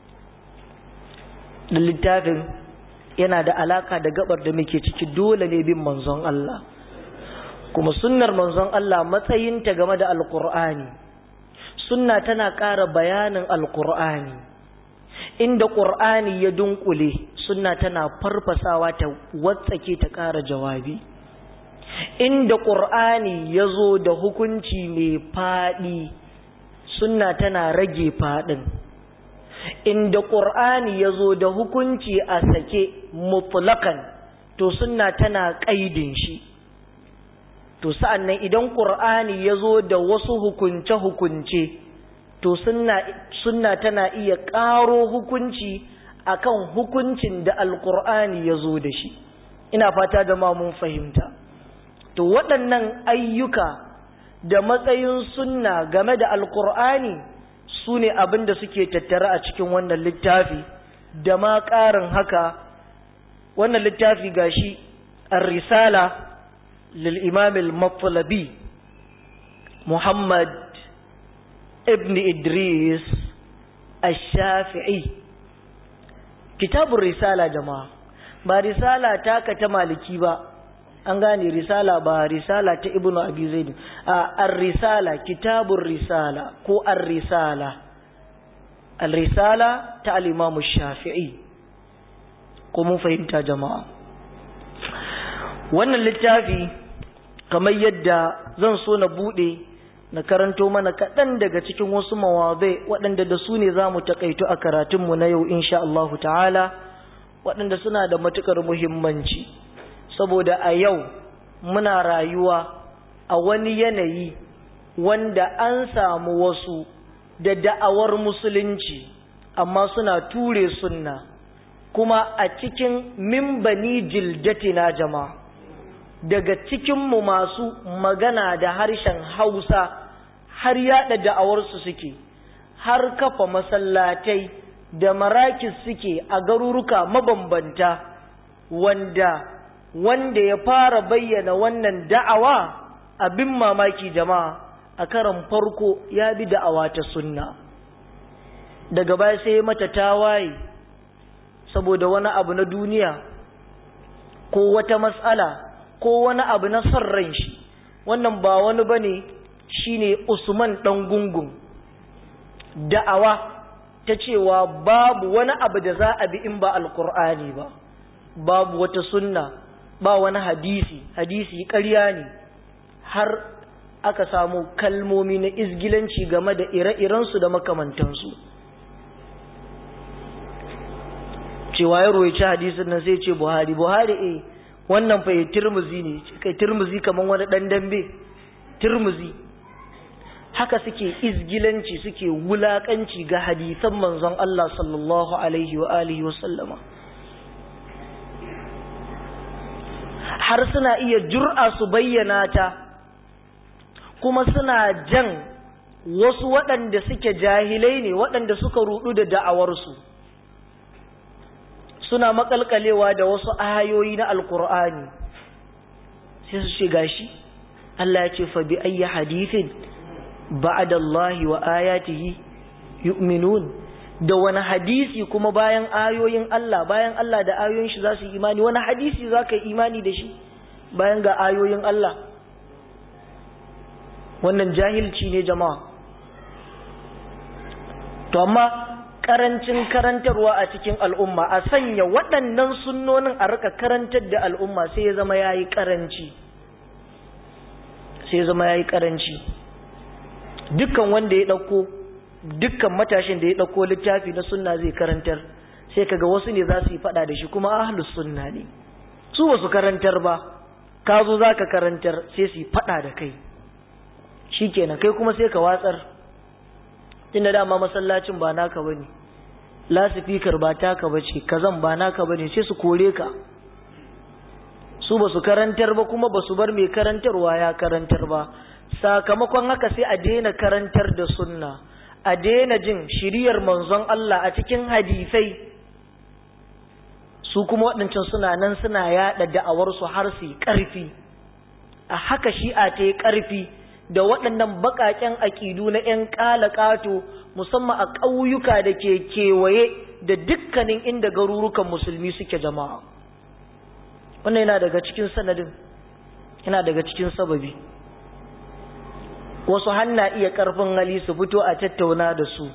da littafin yana da alaka da gabar da muke ciki dole ne bin manzon Allah kuma sunnar manzon Allah matsayinta game da alkur'ani sunna tana ƙara bayanin alkur'ani inda ƙur'ani ya dunkule sunna tana farfasawa ta watsake ta ƙara jawabi inda ƙur'ani ya zo da hukunci mai faɗi sunna tana rage faɗin inda ƙur'ani ya zo da hukunci a sake mutlakan to sunna tana ƙaidin shi to sa'an nan idan ƙur'ani ya zo da wasu hukunce-hukunce to sunna tana iya ƙaro hukunci akan hukuncin da alƙur'ani ya zo da shi ina fata da mun fahimta to waɗannan ayyuka da matsayin sunna game da alƙur'ani su ne abin da suke tattare a cikin wannan littafi da ma ƙarin haka wannan littafi gashi ar-risala lil imam al-mattalabi muhammad ibn idris ash-shafi'i kitabun risala jama'a ba risala taka ta maliki ba an gane risala ba risala ta ibnu abi zaid a ar-risala kitabur risala ko ar-risala al-risala ta al-imam shafi'i ko mun fahimta jama'a wannan littafi kamar yadda zan so na bude na karanto mana kaɗan daga cikin wasu mawabai waɗanda da su ne za mu taƙaito a karatunmu na yau insha Allahu ta'ala waɗanda suna da matuƙar muhimmanci saboda a yau muna rayuwa a wani yanayi wanda an samu wasu da da'awar musulunci amma suna ture sunna kuma a cikin mimbani jildatina jama'a daga cikinmu masu magana da harshen hausa har yada da'awarsu suke har kafa masallatai da marakis suke a garuruka mabambanta wanda wanda ya fara bayyana wannan da'awa abin mamaki jama'a a karan farko ya bi da'awa ta sunna daga baya sai mata tawaye saboda wani abu na duniya ko wata matsala ko wani abu na son ran shi wannan ba wani bane shine Usman dan gungun da'awa ta cewa babu wani abu da za a bi in ba alkur'ani ba babu wata sunna ba wani hadisi hadisi ƙarya ne har aka samu kalmomi na izgilanci game da ire-irensu da makamantansu cewa ya roici hadisin nan sai ce buhari buhari eh wannan fa turmuzi ne kai turmuzi kaman wani dan dambe turmuzi haka suke izgilanci suke wulakanci ga hadisan manzon Allah sallallahu alaihi wa alihi wa sallama har suna iya jur'a su bayyana ta kuma suna jan wasu waɗanda suke jahilai ne waɗanda suka rudu da da'awarsu suna makalkalewa da wasu ayoyi na alkur'ani sai su ce gashi Allah ya ce fa bi ayyi hadithin ba'da Allah wa ayatihi yu'minun da wani hadisi kuma bayan ayoyin Allah bayan Allah da ayoyin shi za su yi imani wani hadisi za ka yi imani da shi bayan ga ayoyin Allah wannan jahilci ne jama'a to amma karancin karantarwa a cikin al'umma a sanya waɗannan sunnonin a rika karantar da al'umma sai ya zama yayi karanci sai ya zama yayi karanci dukkan wanda ya ɗauko dukkan matashin da ya ɗauko littafi na sunna zai karantar sai kaga wasu ne za su yi faɗa da shi kuma ahlus sunna ne su ba su karantar ba ka zo za ka karantar sai su yi faɗa da kai shi kenan kai kuma sai ka watsar tunda dama masallacin ba naka bane lasifikar ba taka bace kazan ba naka bane sai su kore ka su ba su karantar ba kuma ba su bar mai karantarwa ya karantar ba sakamakon haka sai a daina karantar da sunna a daina jin shiriyar manzon Allah a cikin hadisai su kuma waɗancan suna nan suna yaɗa da'awarsu har su yi ƙarfi a haka shi'a ta yi ƙarfi da waɗannan baƙaƙen aƙidu na 'yan ƙalaƙato musamman a ƙauyuka da ke kewaye da dukkanin inda garurukan musulmi suke jama'a wannan yana daga cikin sanadin yana daga cikin sababi wasu hanna iya ƙarfin hali su fito a tattauna da su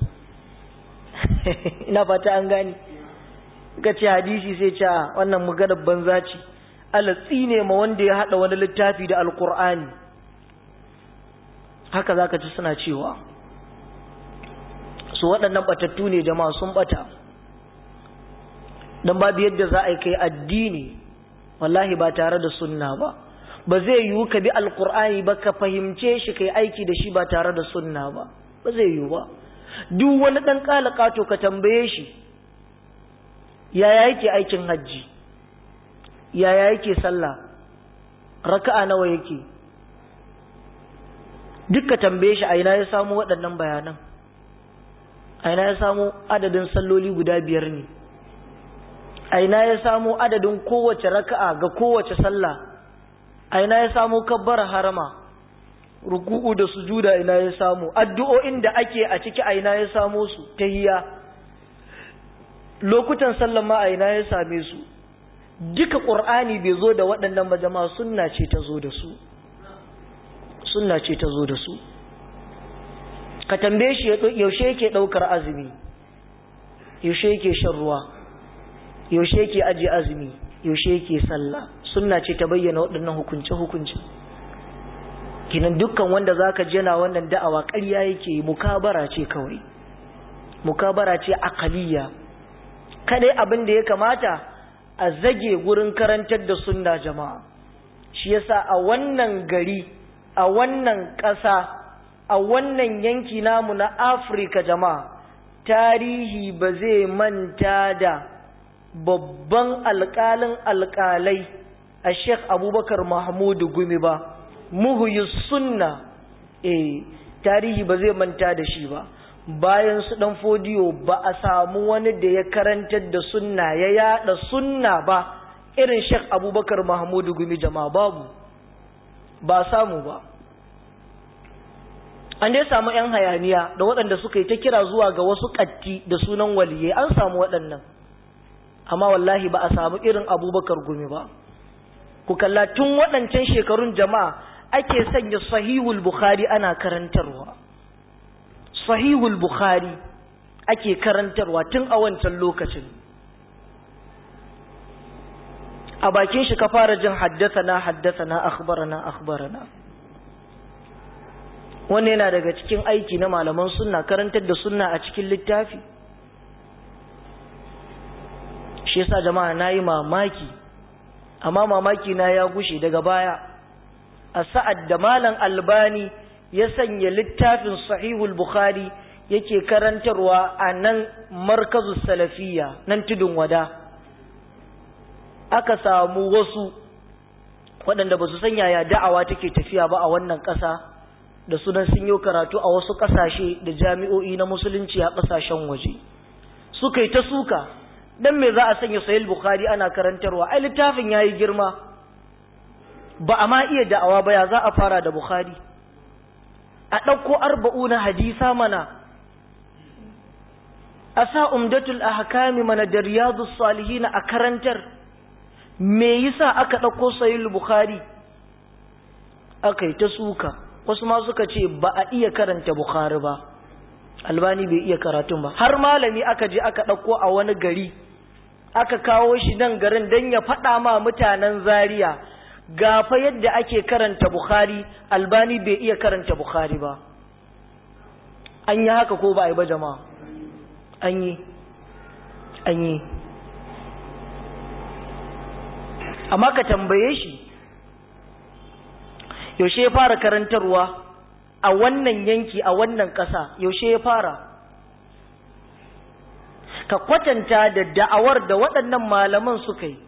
ina fata an gani ka ce hadisi sai ce wannan maganar banza ce alatsi ne ma wanda ya haɗa wani littafi da alƙur'ani haka za ka ci suna cewa su waɗannan ɓatattu ne jama'a sun ɓata don babu yadda za a yi kai addini wallahi ba tare da sunna ba ba zai yiwu ka bi alkur'ani ba ka fahimce shi kai aiki da shi ba tare da sunna ba ba zai yiwu ba duk wani ɗan ƙalaƙato ka tambaye shi yaya yake aikin hajji yaya yake sallah raka'a nawa yake duk ka tambaye shi a ina ya samu waɗannan bayanan aina ya samu adadin salloli guda biyar ne aina ya samu adadin kowace raka'a ga kowace sallah aina ya samu kabbara harama ruku'u da sujuda ina ya samu addu'o'in da ake a ciki aina ya samu su tahiyya lokutan sallan ma aina ya same su duka qur'ani bai zo da waɗannan ba jama'a sunna ce ta zo da su sunna ce ta zo da su ka tambaye shi yaushe yake ɗaukar azumi yaushe yake shan ruwa yaushe yake ajiye azumi yaushe yake sallah sunna ce ta bayyana waɗannan hukunce-hukunce kinan dukkan wanda zaka ji yana wannan da'awa ƙarya yake mukabara ce kawai mukabara ce aqaliya kadai abin da ya kamata a zage gurin karantar da sunna jama'a shi yasa a wannan gari a wannan ƙasa a wannan yanki namu na Afirka jama'a tarihi ba zai manta da babban alƙalin alƙalai a Sheikh Abubakar Mahmudu Gumi ba muhuyi sunna eh tarihi ba zai manta da shi ba bayan su dan fodiyo ba a samu wani da ya karantar da sunna ya yada sunna ba irin Sheikh Abubakar Mahmudu Gumi jama'a babu ba samu ba an dai samu ‘yan hayaniya da waɗanda suka yi ta kira zuwa ga wasu ƙatti da sunan waliyai an samu waɗannan amma wallahi ba a samu irin abubakar gumi ba ku kalla tun waɗancan shekarun jama'a ake sanya sahihul bukhari ana karantarwa sahihul bukhari ake karantarwa tun a wancan lokacin a bakin shi ka fara jin haddasa na haddasa na akhbarana akhbarana wannan yana daga cikin aiki na malaman sunna karantar da sunna a cikin littafi shi yasa jama'a nayi mamaki amma mamaki na ya gushe daga baya a sa'ad da malam albani ya sanya littafin sahihul bukhari yake karantarwa a nan markazus salafiyya nan tudun wada aka samu wasu waɗanda ba su sanya ya da'awa take tafiya ba a wannan ƙasa da sunan sun yi karatu a wasu ƙasashe da jami'o'i na musulunci a ƙasashen waje suka yi ta suka dan me za a sanya sahih bukhari ana karantarwa ai littafin yayi girma ba a ma iya da'awa ba ya za a fara da bukhari a ɗauko arba'una hadisa mana a sa umdatul ahkami mana da riyadus salihin a karantar me yasa aka ɗauko sahih bukhari aka yi ta suka wasu ma suka ce ba a iya karanta bukhari ba albani bai iya karatun ba har malami aka je aka ɗauko a wani gari aka kawo shi nan garin don ya faɗa ma mutanen zaria gafa yadda ake karanta bukhari albani bai iya karanta bukhari ba an yi haka ko ba a yi ba jama'a an yi an yi amma ka tambaye shi yaushe ya fara karantarwa a wannan yanki a wannan ƙasa yaushe ya fara ka kwatanta da da'awar da waɗannan malaman suka yi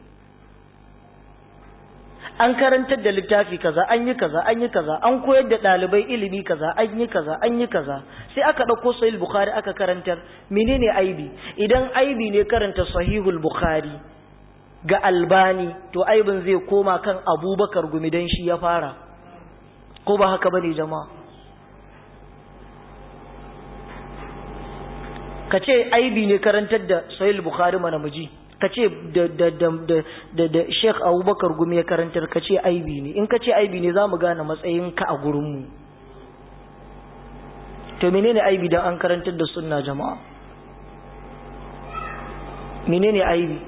an karantar da littafi kaza an yi kaza an yi kaza an koyar da ɗalibai ilimi kaza an yi kaza an yi kaza sai aka ɗauko sahih bukhari aka karantar menene aibi idan aibi ne karanta sahihul bukhari ga albani to aibin zai koma kan abubakar gumi don shi ya fara ko ba haka bane jama'a ka ce aibi ne karantar da sahih bukhari mana muji ka ce da da da da da sheikh abubakar gumi ya karantar ka ce aibi ne in ka ce aibi ne za mu gane matsayinka a gurinmu to menene aibi don an karantar da sunna jama'a menene aibi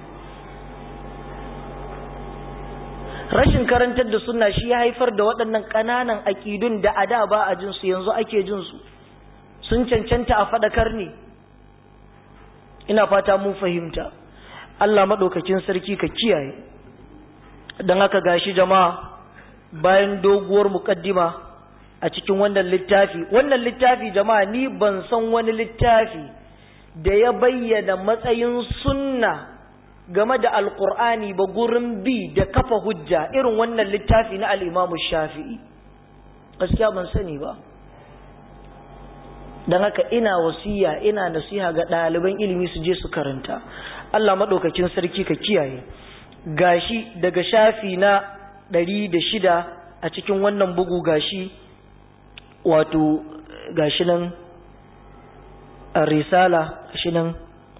rashin karantar da sunna shi ya haifar da waɗannan ƙananan aƙidun da a da ba a jinsu yanzu ake jinsu sun cancanta a faɗakar ne ina fata mun fahimta Allah maɗaukakin sarki ka kiyaye don haka gashi jama'a bayan doguwar muƙaddima a cikin wannan littafi wannan littafi jama'a ni ban san wani littafi da ya bayyana matsayin sunna game da alkur'ani ba gurin bi da kafa hujja irin wannan littafi na al'imamu shafi'i gaskiya ban sani ba don haka ina wasiya ina nasiha ga ɗaliban ilimi su je su karanta Allah maɗaukakin sarki ka kiyaye gashi daga shafi na ɗari da shida a cikin wannan bugu gashi wato gashi nan a risala gashi nan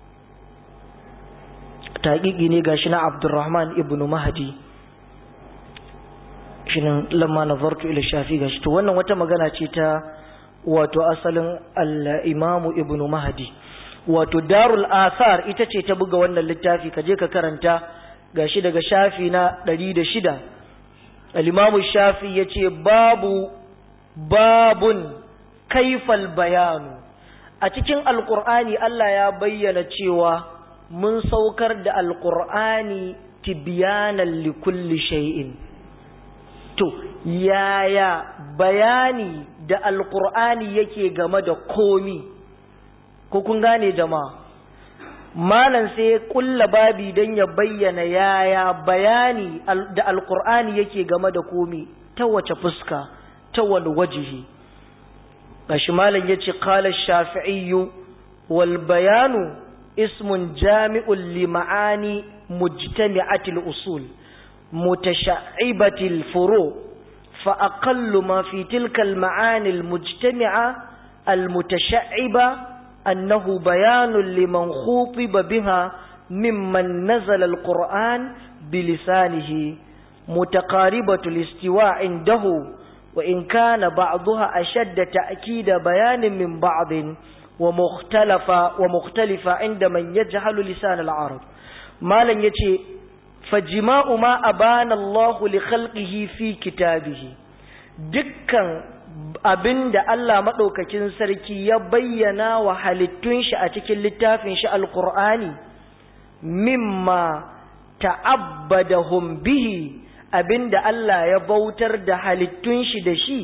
taƙiƙi ne gashi na abdurrahman ibn mahdi shi nan lamma nazartu ila shafi gashi to wannan wata magana ce ta wato asalin al-imamu ibn mahdi wato darul athar ita ce ta buga wannan littafi kaje ka karanta gashi daga shafi na 106 al-imamu shafi yace babu babun kaifal bayanu a cikin alqur'ani Allah ya bayyana cewa mun saukar da alqur'ani tibyanan likulli shay'in to yaya bayani da alkur'ani yake game da komi ko kun gane jama'a malam sai ya kulla babi don ya bayyana yaya bayani da alkur'ani yake game da komi ta wace fuska ta wani wajihi gashi malam ya ce kala shafi'iyyu wal bayanu ismun jami'un li ma'ani mujtami'atil usul متشعبة الفروع فأقل ما في تلك المعاني المجتمعة المتشعبة أنه بيان لمن خوطب بها ممن نزل القرآن بلسانه متقاربة الاستواء عنده وإن كان بعضها أشد تأكيد بيان من بعض ومختلفة ومختلفة عند من يجهل لسان العرب ما لن يتي فجماع ما أبان الله لخلقه في كتابه دكا abin da Allah maɗaukakin sarki ya bayyana wa halittun shi a cikin littafin shi alƙur'ani mimma ta'abbadahum bihi abin da Allah ya bautar da halittun shi da shi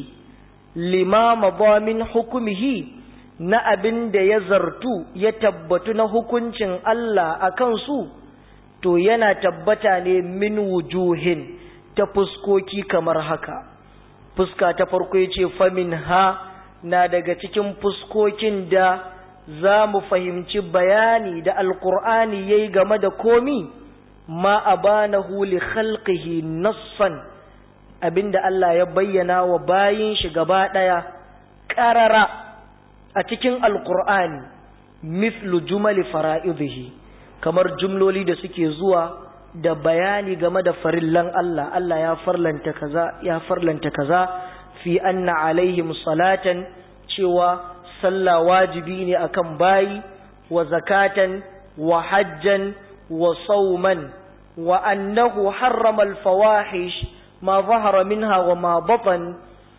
limama min hukumihi na abin da ya zartu ya tabbatu na hukuncin Allah a kansu to yana tabbata ne min wujuhin ta fuskoki kamar haka fuska ta farko ya ce famin ha na daga cikin fuskokin da za mu fahimci bayani da alkur'ani ya yi game da komi ma a bana huli khalqihi nassan abinda Allah ya bayyana wa bayin shi gaba ɗaya ƙarara a cikin alkur'ani mithlu jumali fara'idihi kamar jumloli da suke zuwa da bayani game da farillan Allah Allah ya farlanta kaza ya farlanta kaza fi anna alaihim salatan cewa sallah wajibi ne akan bayi wa zakatan wa hajjan wa sauman wa annahu harrama al-fawahish ma zahara minha wa ma batan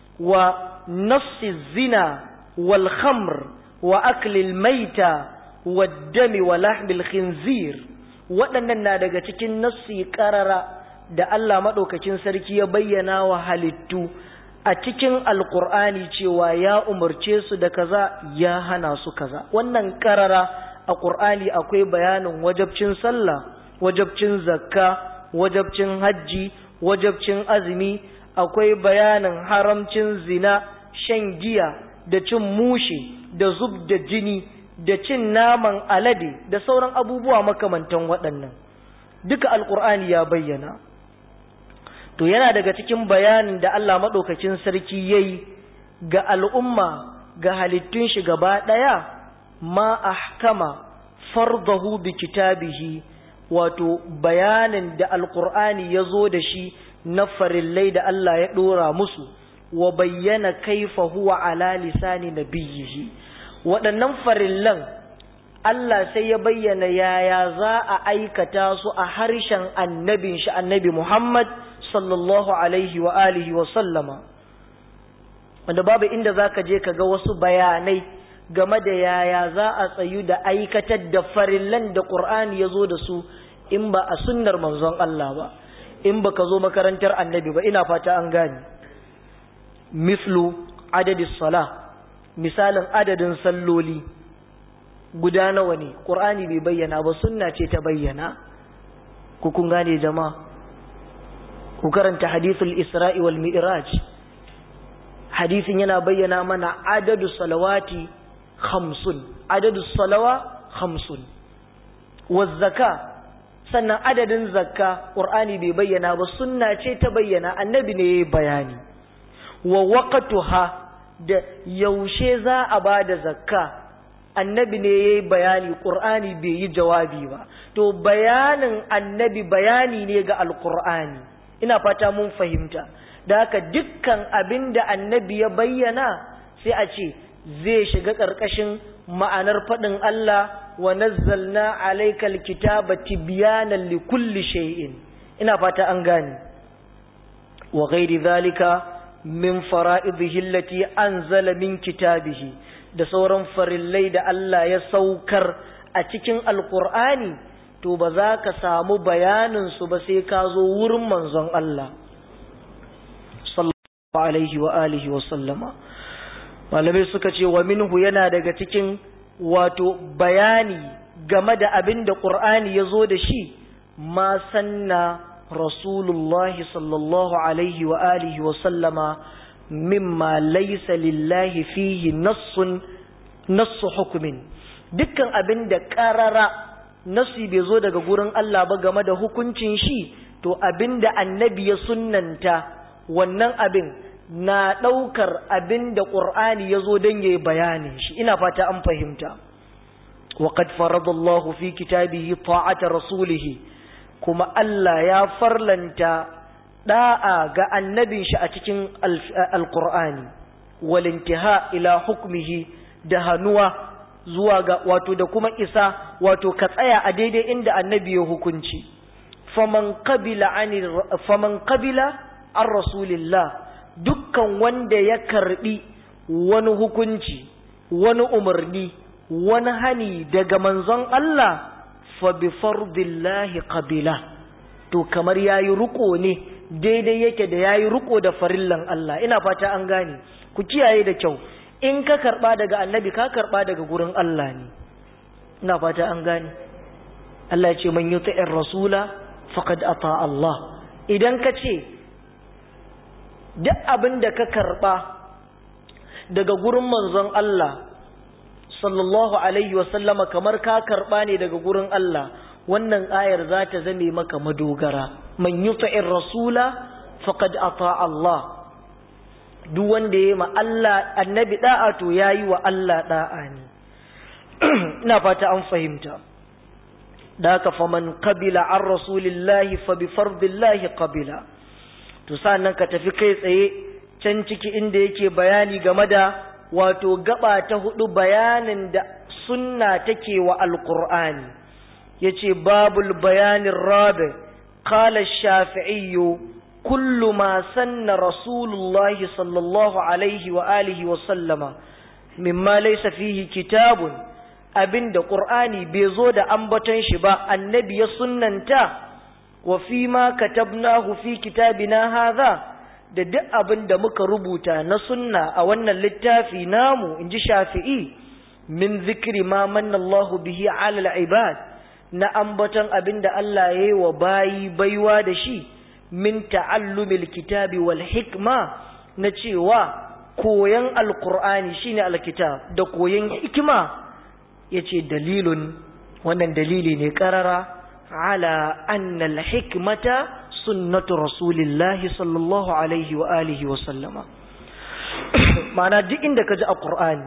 wa nass zina wal khamr wa akli al-maita wa dami wa lahmi al-khinzir waɗannan na daga cikin nassi ƙarara da Allah maɗaukacin sarki ya bayyana wa halittu a cikin alƙur'ani cewa ya umarce su da kaza ya hana su kaza wannan ƙarara a ƙur'ani akwai bayanin wajabcin sallah wajabcin zakka wajabcin hajji wajabcin azumi akwai bayanin haramcin zina shan giya da cin mushe da zub da jini da cin naman alade da sauran abubuwa makamantan waɗannan duka alkur'ani ya bayyana to yana daga cikin bayanin da Allah maɗaukacin sarki ya yi ga al'umma ga halittun shi gaba ɗaya ma ahkama fardahu bi kitabihi wato bayanin da alkur'ani ya zo da shi na farillai da Allah ya ɗora musu wa bayyana kaifa huwa ala lisani nabiyyihi waɗannan farillan Allah sai ya bayyana yaya za a aikata su a harshen annabin shi annabi Muhammad sallallahu alaihi wa alihi wa sallama wanda babu inda za ka je ka ga wasu bayanai game da yaya za a tsayu da aikatar da farillan da ƙur'ani ya zo da su in ba a sunnar manzon Allah ba in ba ka zo makarantar annabi ba ina fata an gane mislu adadis sala misalin adadin salloli guda nawa ne ƙur'ani bai bayyana ba sunna ce ta bayyana ku kun gane jama'a ku karanta hadithul isra'i wal mi'raj hadisin yana bayyana mana adadu salawati khamsun adadu salawa khamsun wazzaka sannan adadin zakka qur'ani bai bayyana ba sunna ce ta bayyana annabi ne yayi bayani wa waqtuha da yaushe za a bada zakka annabi ne yayi bayani qur'ani bai yi jawabi ba to bayanin annabi bayani ne ga alqur'ani ina fata mun fahimta da haka dukkan abinda annabi ya bayyana sai a ce zai shiga ƙarƙashin ma'anar faɗin Allah wa nazzalna alaikal kitaba tibyanan li kulli shay'in ina fata an gane wa ghairi zalika min fara'idihi allati anzala min kitabihi da sauran farillai da Allah ya saukar a cikin alqur'ani to ba za ka samu bayanin su ba sai ka zo wurin manzon Allah sallallahu alaihi wa alihi wa sallama malamai suka ce wa minhu yana daga cikin wato bayani game da abin da ƙur'ani ya zo da shi ma sanna rasulullahi sallallahu alaihi wa alihi wa sallama mimma laysa lillahi fihi nassun nassu hukumin dukkan abin da ƙarara nassi bai zo daga gurin Allah ba game da hukuncin shi to abin da annabi ya sunnanta wannan abin na ɗaukar abin da ƙur'ani ya zo don ya yi bayanin shi ina fata an fahimta waƙad faradallahu fi kitabihi ta'ata rasulihi kuma Allah ya farlanta ɗa'a ga annabin shi a cikin alƙur'ani walintiha ila hukmihi da hannuwa zuwa ga wato da kuma isa wato ka tsaya a daidai inda annabi ya hukunci faman qabila faman qabila an rasulillah dukkan wanda ya karbi wani hukunci wani umarni wani hani daga manzon Allah fa bi fardillahi qabila to kamar yayi ruko ne daidai yake da yayi ruko da farillan Allah ina fata an gane ku kiyaye da kyau in ka karba daga annabi ka karba daga gurin Allah ne ina fata an gane Allah ya ce man yuti'ir rasula faqad ata Allah idan ka ce duk abin da ka karɓa daga gurin manzon Allah sallallahu alaihi wasallama kamar ka karɓa ne daga gurin Allah wannan ayar za ta zame maka madogara man yuta'ir rasula faqad ata Allah duk wanda yayi ma Allah annabi da'a to yayi wa Allah da'a ne ina fata an fahimta da haka faman qabila an rasulillahi fa bi fardillahi qabila to nan ka tafi kai tsaye can ciki inda yake bayani game da wato gaba ta hudu bayanin da sunna take wa alqur'ani yace babul bayanin rabi qala ash-shafi'i kullu ma sanna rasulullahi sallallahu alaihi wa alihi wa sallama mimma laysa fihi kitabun abinda qur'ani bai zo da ambaton shi ba annabi ya sunnanta wa fi ma katabnahu fi kitabina hadha da duk abin da muka rubuta na sunna a wannan littafi namu inji shafi'i min zikri ma manna Allah bihi ala al-ibad na ambaton abin da Allah yayi wa bayi baiwa da shi min ta'allumil kitabi wal hikma na cewa koyan alqur'ani shine alkitab da koyan hikima yace dalilun wannan dalili ne karara على أن الحكمة سنة رسول الله صلى الله عليه وآله وسلم معنى دي عندك جاء القرآن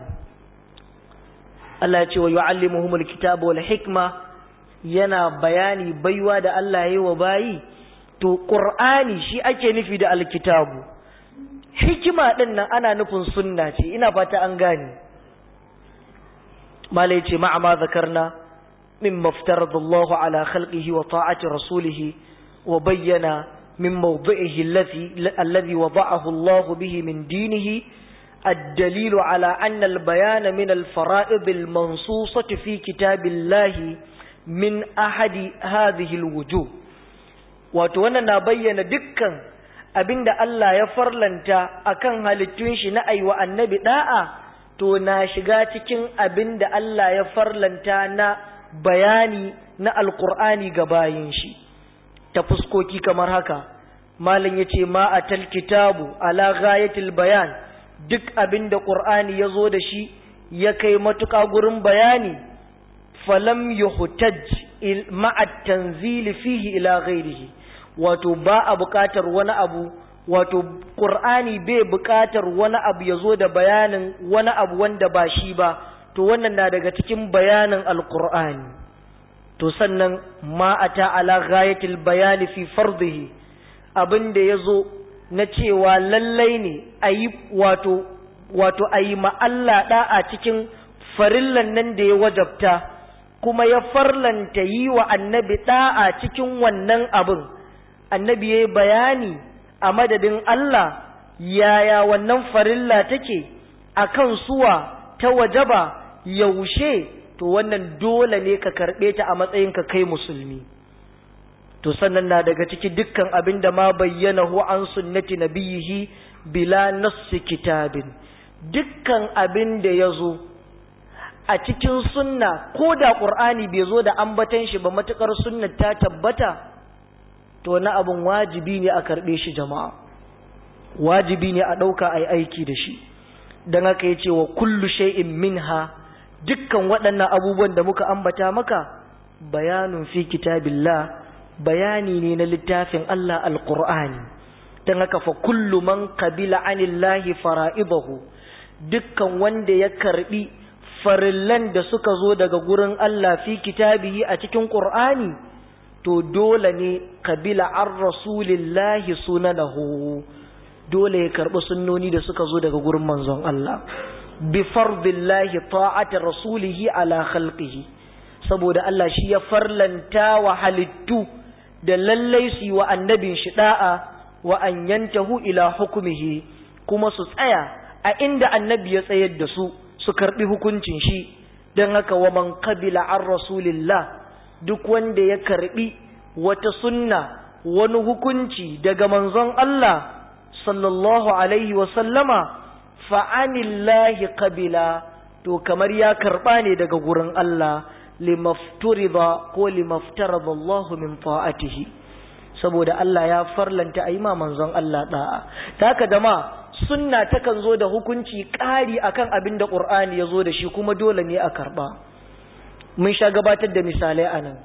الله يقول ويعلمهم الكتاب والحكمة yana bayani baiwa da Allah ya yi wa bayi to ƙur'ani shi ake nufi da alkitabu hikima ɗin nan ana nufin sunna ce ina fata an gane malai ce ma'ama zakarna مما افترض الله على خلقه وطاعة رسوله وبين من موضعه الذي الذي وضعه الله به من دينه الدليل على أن البيان من الفرائض المنصوصة في كتاب الله من أحد هذه الوجوه وتوانا نبين دكا abinda Allah ya farlanta akan halittun shi na aiwa annabi da'a to na shiga cikin abinda Allah ya farlanta na bayani na alkur'ani ga bayin shi ta fuskoki kamar haka malam yace ma atal kitabu ala ghayatil bayan duk abin da qur'ani yazo da shi ya kai matuƙa gurin bayani falam yuhtaj ma'a tanzili fihi ila ghairihi wato ba a buƙatar wani abu wato ƙur'ani bai buƙatar wani abu ya zo da bayanin wani abu wanda ba shi ba to wannan na daga cikin bayanin alƙur'ani to sannan ma ata ala ghayatil bayani fi fardihi abin da ya zo na cewa lallai ne a yi wato wato a yi Allah ɗa'a cikin farillan nan da ya wajabta kuma ya farlanta yi wa annabi ɗa'a cikin wannan abin annabi ya yi bayani a madadin Allah yaya wannan farilla take a kan suwa ta wajaba yaushe to wannan dole ne ka karɓe ta a matsayin ka kai musulmi to sannan na daga ciki dukkan abin da ma bayyana hu an sunnati nabiyihi bila nassi kitabin dukkan abin da ya zo a cikin sunna ko da ƙur'ani bai zo da ambatan shi ba matuƙar sunna ta tabbata to na abin wajibi ne a karɓe shi jama'a wajibi ne a ɗauka a yi aiki da shi don haka ya ce wa kullu shay'in minha dukkan waɗannan abubuwan da muka ambata maka bayanun fi kitabillah bayani ne na littafin Allah alƙur'ani don haka fa kullu man qabila anillahi fara'idahu dukkan wanda ya karɓi farillan da suka zo daga gurin Allah fi kitabihi a cikin ƙur'ani to dole ne kabila an rasulillahi sunanahu dole ya karɓi sunnoni da suka zo daga gurin manzon Allah bi fardillahi ta'ati rasulihi ala khalqihi saboda Allah shi ya farlanta wa halittu da lallai su yi wa annabin shi da'a wa an yantahu ila hukumihi kuma su tsaya a inda annabi ya tsayar da su su karɓi hukuncin shi don haka wa man qabila an rasulillah duk wanda ya karbi wata sunna wani hukunci daga manzon Allah sallallahu alaihi sallama fa'anillahi qabila to kamar ya karba ne daga gurin Allah limafturida ko limaftarada Allah min ta'atihi saboda Allah ya farlanta a yi ma manzon Allah da'a ta haka da ma sunna takan zo da hukunci ƙari akan abin da ƙur'ani ya zo da shi kuma dole ne a karɓa mun sha gabatar da misalai a nan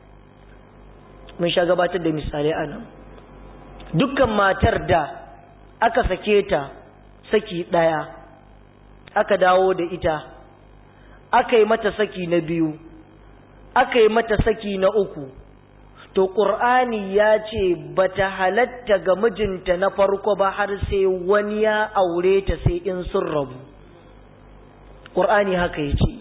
mun sha gabatar da misalai a nan dukkan matar da aka sake ta saki ɗaya aka dawo da ita aka yi mata saki na biyu aka yi mata saki na uku to ƙur'ani ya ce ba ta halatta ga mijinta na farko ba har sai wani ya aure ta sai in sun rabu ƙur'ani haka ya ce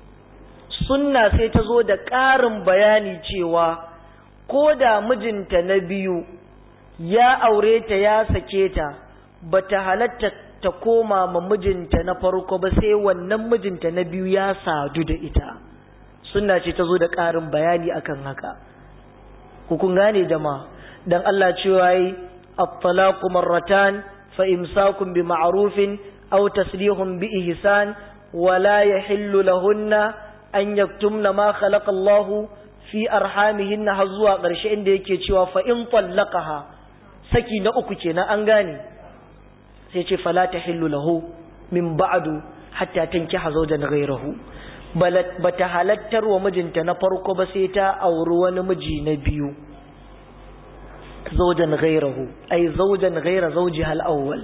sunna sai ta zo da ƙarin bayani cewa ko da mijinta na biyu ya aure ta ya sake ta ba ta halatta ta koma ma mijinta na farko ba sai wannan mijinta na biyu ya sadu da ita sunna ce ta zo da ƙarin bayani akan haka kun gane jama'a dan Allah cewa yi at-talaqu marratan fa imsakun bi ma'rufin aw taslihun bi ihsan wa la yahillu lahunna an yaktumna ma khalaqa Allahu fi arhamihinna har zuwa ƙarshe inda yake cewa fa in tallaqaha saki na uku kenan an gane sai ce fala tahillu lahu min ba'du hatta tankiha zawjan ghayrahu ba ta halattar wa mijinta na farko ba sai ta auri wani miji na biyu zaujan gairahu ai zaujan gaira zauji hal'awwal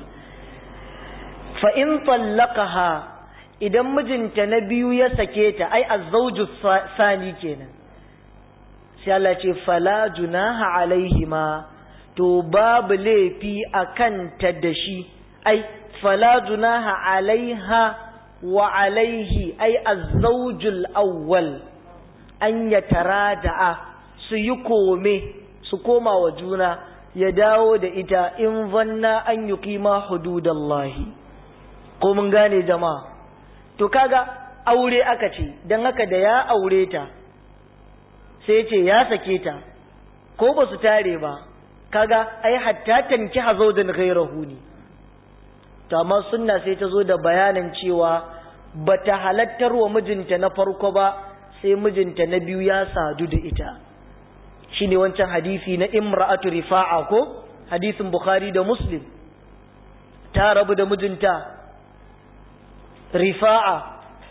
fa in tallaqaha idan mijinta na biyu ya sake ta ai azzauju sani kenan sai Allah ce fala junaha alaihima to babu laifi akan ta da shi ai fala junaha alaiha wa alaihi ai azzawjul awwal an yatarada'a su yi kome su koma wa juna ya dawo da ita in zanna an yuqima hududallahi ko mun gane jama'a to kaga aure aka ce dan haka da ya aure ta sai ce ya sake ta ko ba su tare ba kaga ai hatta tanki hazaudan ghairahu ne to amma sunna sai ta zo da bayanin cewa bata halattar wa mijinta na farko ba sai mijinta na biyu ya sadu da ita shine wancan hadisi na imra'atu rifa'a ko hadisin bukhari da muslim ta rabu da mijinta rifa'a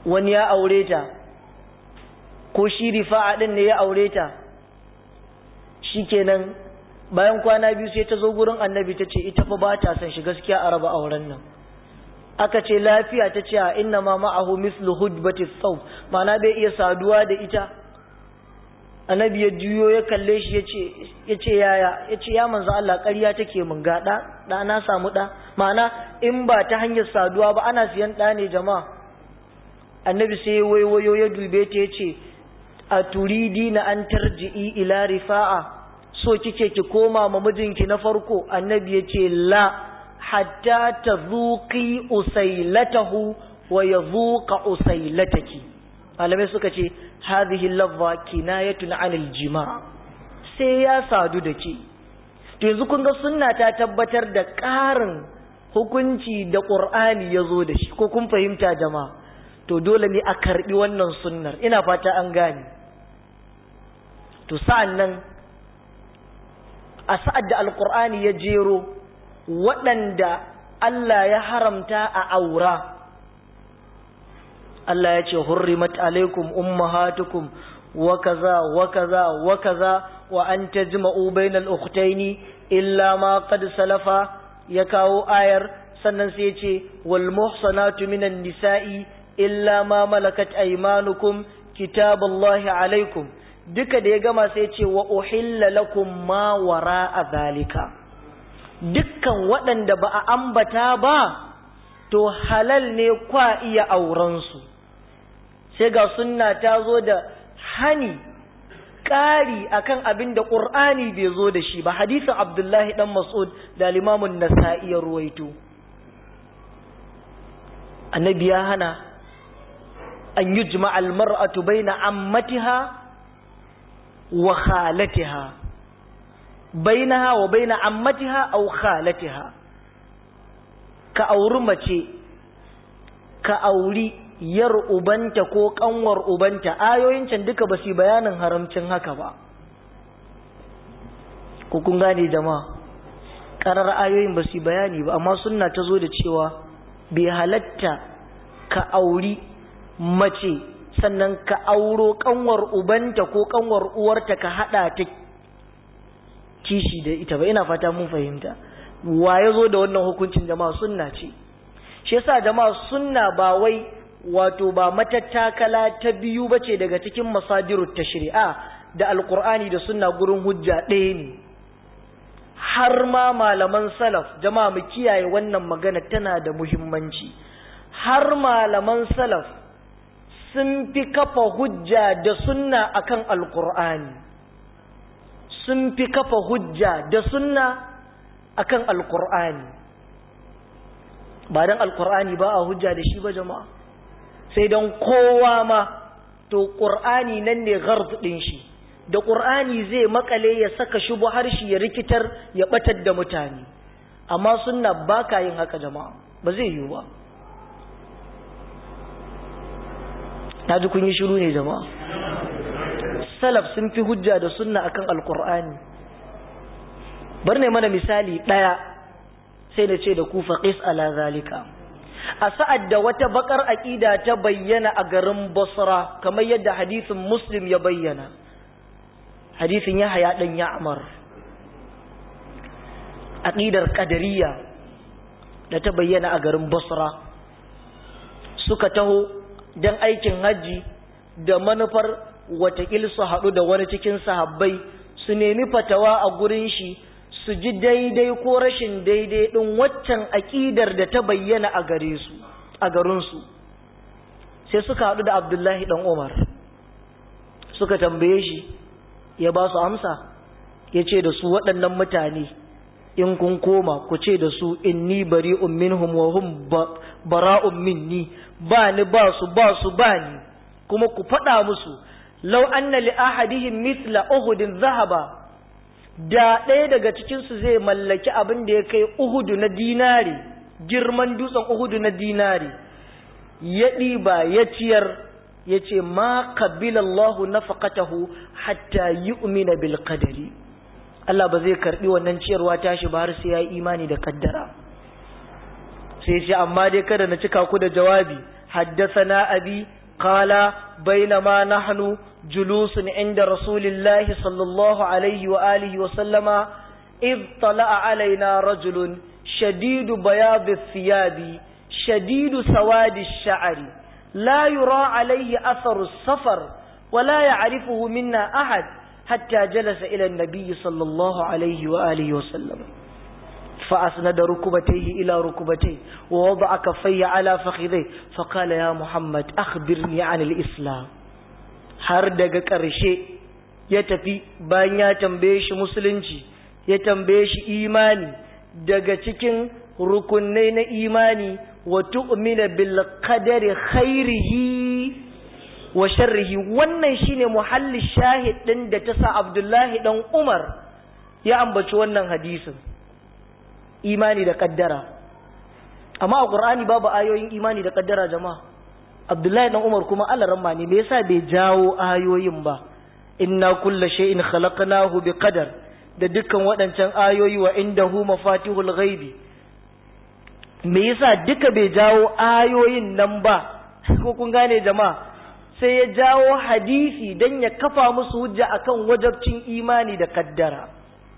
wani ya aure ta ko shi rifa'a din ne ya aure ta shikenan bayan kwana biyu sai ta zo gurin annabi ta ce ita fa ba ta son shi gaskiya a raba auren nan aka ce lafiya ta ce a inna ma ma'ahu mislu hudbati thawb ma'ana bai iya saduwa da ita annabi ya juyo ya kalle shi ya ce yaya ya ce ya manzo Allah ƙarya take mun ga ɗa ɗa na samu ɗa ma'ana in ba ta hanyar saduwa ba ana siyan ɗa ne jama'a annabi sai ya waiwayo ya dube ta ya ce a turidi na an tarji'i ila rifa'a so kike ki koma ma mijinki na farko annabi ya ce la hatta ta zuƙi usailatahu wa ya zuƙa usailataki malamai suka ce hadhihi lafza kinayatun anil jima sai ya sadu da ke to yanzu kun ga sunna ta tabbatar da ƙarin hukunci da ƙur'ani ya zo da shi ko kun fahimta jama'a to dole ne a karɓi wannan sunnar ina fata an gane to sa'an nan a sa'ad da alƙur'ani ya jero waɗanda Allah ya haramta a aura Allah ya ce hurrimat alaikum ummahatukum wa kaza wa kaza wa kaza wa an tajma'u bainal ukhtaini illa ma qad salafa ya kawo ayar sannan sai ya ce wal muhsanatu minan nisa'i illa ma malakat aymanukum kitaballahi alaikum duka da ya gama sai ya ce wa uhilla lakum ma wara'a zalika dukkan waɗanda ba a ambata ba to halal ne kwa iya aurensu sai ga sunna ta zo da hani ƙari akan abin da ƙur'ani bai zo da shi ba hadisin abdullahi ɗan mas'ud da limamun nasa'i ya ruwaito annabi ya hana an yi jima'al mar'atu bai na ammatiha wa khalatiha bainaha wa baina ammatiha aw khalatiha ka auri mace ka auri yar ubanta ko kanwar ubanta ayoyin can duka ba su bayanin haramcin haka ba ko kun gane jama'a karar ayoyin ba su bayani ba amma sunna ta zo da cewa bai halatta ka auri mace sannan ka auro kanwar ubanta ko kanwar uwarta ka hada ta kishi da ita ba ina fata mun fahimta wa ya zo da wannan hukuncin jama'a sunna ce shi yasa jama'a sunna ba wai wato ba matattakala ta biyu bace daga cikin masadirut tashri'a da alqur'ani da sunna gurin hujja ɗaya ne har ma malaman salaf jama'a mu kiyaye wannan magana tana da muhimmanci har malaman salaf sun fi kafa hujja da sunna akan alqur'ani sun fi kafa hujja da sunna akan alkur'ani ba dan alkur'ani ba a hujja da shi ba jama'a sai don kowa ma to ƙur'ani nan ne gharz ɗin shi da ƙur'ani zai makale ya saka shubu harshe ya rikitar ya batar da mutane amma sunna ba ka yin haka jama'a ba zai yiwu ba na ji kun yi shiru ne jama'a salaf sun fi hujja da sunna akan alkur'ani bar ne mana misali ɗaya sai da ce da ku faqis ala zalika a sa'ad da wata bakar aqida ta bayyana a garin Basra kamar yadda hadisin Muslim ya bayyana hadisin Yahya dan Ya'mar aqidar qadariyya da ta bayyana a garin Basra suka taho dan aikin haji da manufar watakil su haɗu da wani cikin sahabbai su nemi fatawa a gurin shi su ji daidai ko rashin daidai ɗin waccan aƙidar da ta bayyana a gare su a garinsu sai suka haɗu da abdullahi ɗan umar suka tambaye shi ya ba su amsa ya ce da su waɗannan mutane in kun koma ku ce da su inni bari'un minhum wa hum bara'un minni ba ni ba su ba su ba ni kuma ku faɗa musu lau anna li ahadihim mithla uhudin zahaba da ɗaya daga cikinsu zai mallaki abin da ya kai uhudu na dinari girman dutsen uhudu na dinari ya ɗiba ya ciyar ya ce ma kabilallahu nafaqatahu hatta yu'mina bil qadari Allah ba zai karbi wannan ciyarwa tashi ba har sai ya yi imani da kaddara sai ce amma dai kada na cika ku da jawabi haddathana abi قال بينما نحن جلوس عند رسول الله صلى الله عليه وآله وسلم إذ طلع علينا رجل شديد بياض الثياب شديد سواد الشعر لا يرى عليه أثر السفر ولا يعرفه منا أحد حتى جلس إلى النبي صلى الله عليه وآله وسلم فأسند ركبتيه إلى ركبتيه ووضع كفيه على فخذيه فقال يا محمد أخبرني عن الإسلام har daga ƙarshe ya tafi bayan ya tambaye shi musulunci ya tambaye shi imani daga cikin rukunai na imani wa tu'mina bil qadari khairihi wa sharrihi wannan shine muhalli shahid din da ta sa Abdullahi dan Umar ya ambaci wannan hadisin imani da kaddara amma a Qur'ani babu ayoyin imani da kaddara jama'a Abdullahi dan Umar kuma alaramma ne me yasa bai jawo ayoyin ba inna kulla shay'in khalaqnahu biqadar da dukkan waɗancan ayoyi wa indahu mafatihul ghaibi me yasa duka bai jawo ayoyin nan ba ko kun gane jama'a sai ya jawo hadisi dan ya kafa musu hujja akan wajabcin imani da kaddara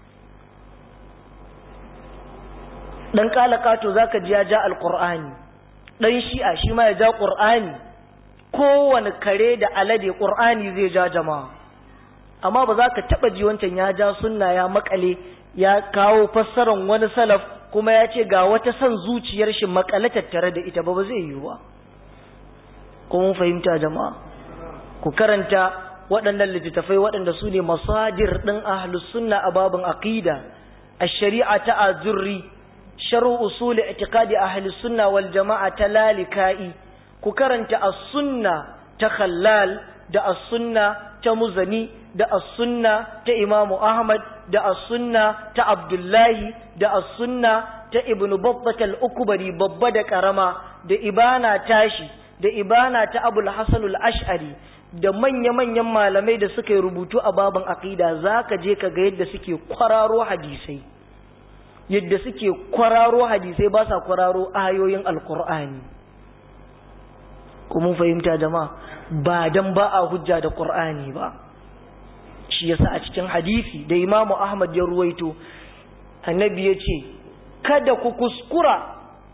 dan kalakato zaka ji ya ja alqur'ani dan shi'a shi ma ya ja qur'ani kowane kare da alade qur'ani zai ja jama'a amma ba za ka taba ji wancan ya ja sunna ya makale ya kawo fassaran wani salaf kuma ya ce ga wata son zuciyar shi makale tattare da ita ba ba zai yi ba ko mun fahimta jama'a ku karanta waɗannan littattafai waɗanda su ne masadir ɗin ahlus sunna a babin aqida ash-shari'a ta azurri sharu usul i'tiqadi ahlus sunna wal jama'a ta lalikai ku karanta as-sunna ta khallal da as-sunna ta muzani da as-sunna ta imamu ahmad da as-sunna ta abdullahi da as-sunna ta ibnu babbat al-ukbari babba da karama da ibana tashi da ibana ta abul hasan al-ash'ari da manya-manyan malamai da suka yi rubutu a baban aqida zaka je ka ga yadda suke kwararo hadisai yadda suke kwararo hadisai ba sa kwararo ayoyin alqur'ani kuma fahimta jama'a ba dan ba a hujja da qur'ani ba shi yasa a cikin hadisi da imamu ahmad ya ruwaito annabi ya ce kada ku kuskura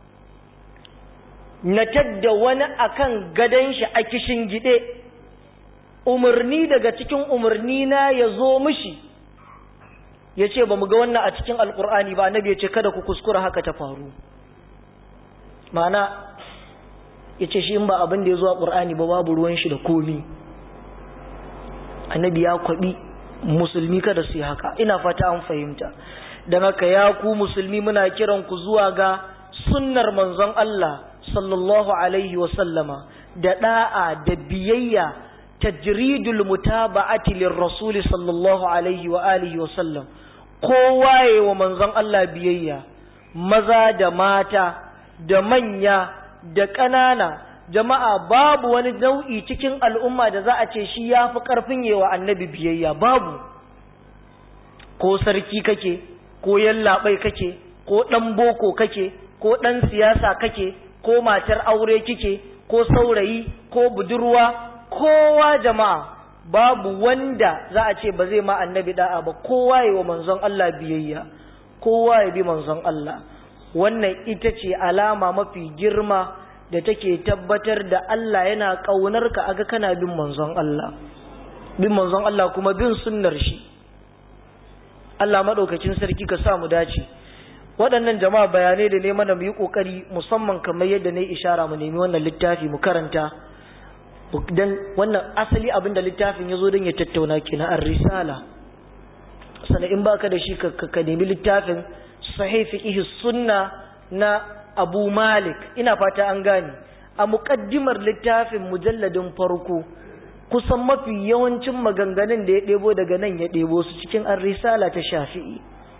na tadda wani akan gadon shi a kishin gide umarni daga cikin umarni na ya zo mishi ya ce ba mu ga wannan a cikin alkur'ani ba annabi ya ce kada ku kuskura haka ta faru ma'ana ya ce shi in ba abin da ya zo a ƙur'ani ba babu ruwan shi da komi annabi ya kwaɓi musulmi kada su yi haka ina fata an fahimta don haka ya ku musulmi muna kiran ku zuwa ga sunnar manzon Allah sallallahu alaihi sallama da da'a da biyayya tajridul mutaba'ati lirrasul sallallahu alaihi wa alihi wa sallam kowa yayi wa manzon Allah biyayya maza da mata da manya da ƙanana jama'a babu wani nau'i cikin al'umma da za a ce shi ya fi ƙarfin yewa annabi biyayya babu ko sarki kake ko yallaɓai kake ko ɗan boko kake ko ɗan siyasa kake ko matar aure kike ko saurayi ko budurwa kowa jama'a babu wanda za a ce ba zai ma annabi da'a ba kowa yi wa manzon Allah biyayya kowa ya bi manzon Allah wannan ita ce alama mafi girma da take tabbatar da Allah yana ƙaunar ka aga kana bin manzon Allah bin manzon Allah kuma bin sunnar shi Allah maɗaukacin sarki ka sa mu dace waɗannan jama'a bayanai da ne mana mu yi ƙoƙari musamman kamar yadda na yi ishara mu nemi wannan littafi mu karanta dan wannan asali abin da littafin ya zo don ya tattauna kenan an risala sannan in baka da shi ka nemi littafin sahih fiqh sunna na abu malik ina fata an gane a muƙaddimar littafin mujalladin farko kusan mafi yawancin maganganun da ya ɗebo daga nan ya ɗebo su cikin an risala ta shafi'i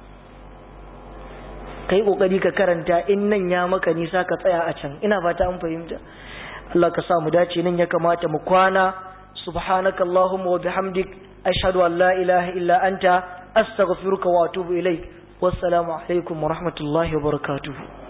kai ƙoƙari ka karanta in nan ya maka nisa ka tsaya a can ina fata an fahimta Allah ka sa mu dace nan ya kamata mu kwana subhanaka allahumma wa bihamdik ashhadu an la ilaha illa anta astaghfiruka wa atubu ilaik wassalamu alaikum wa rahmatullahi wa barakatuhu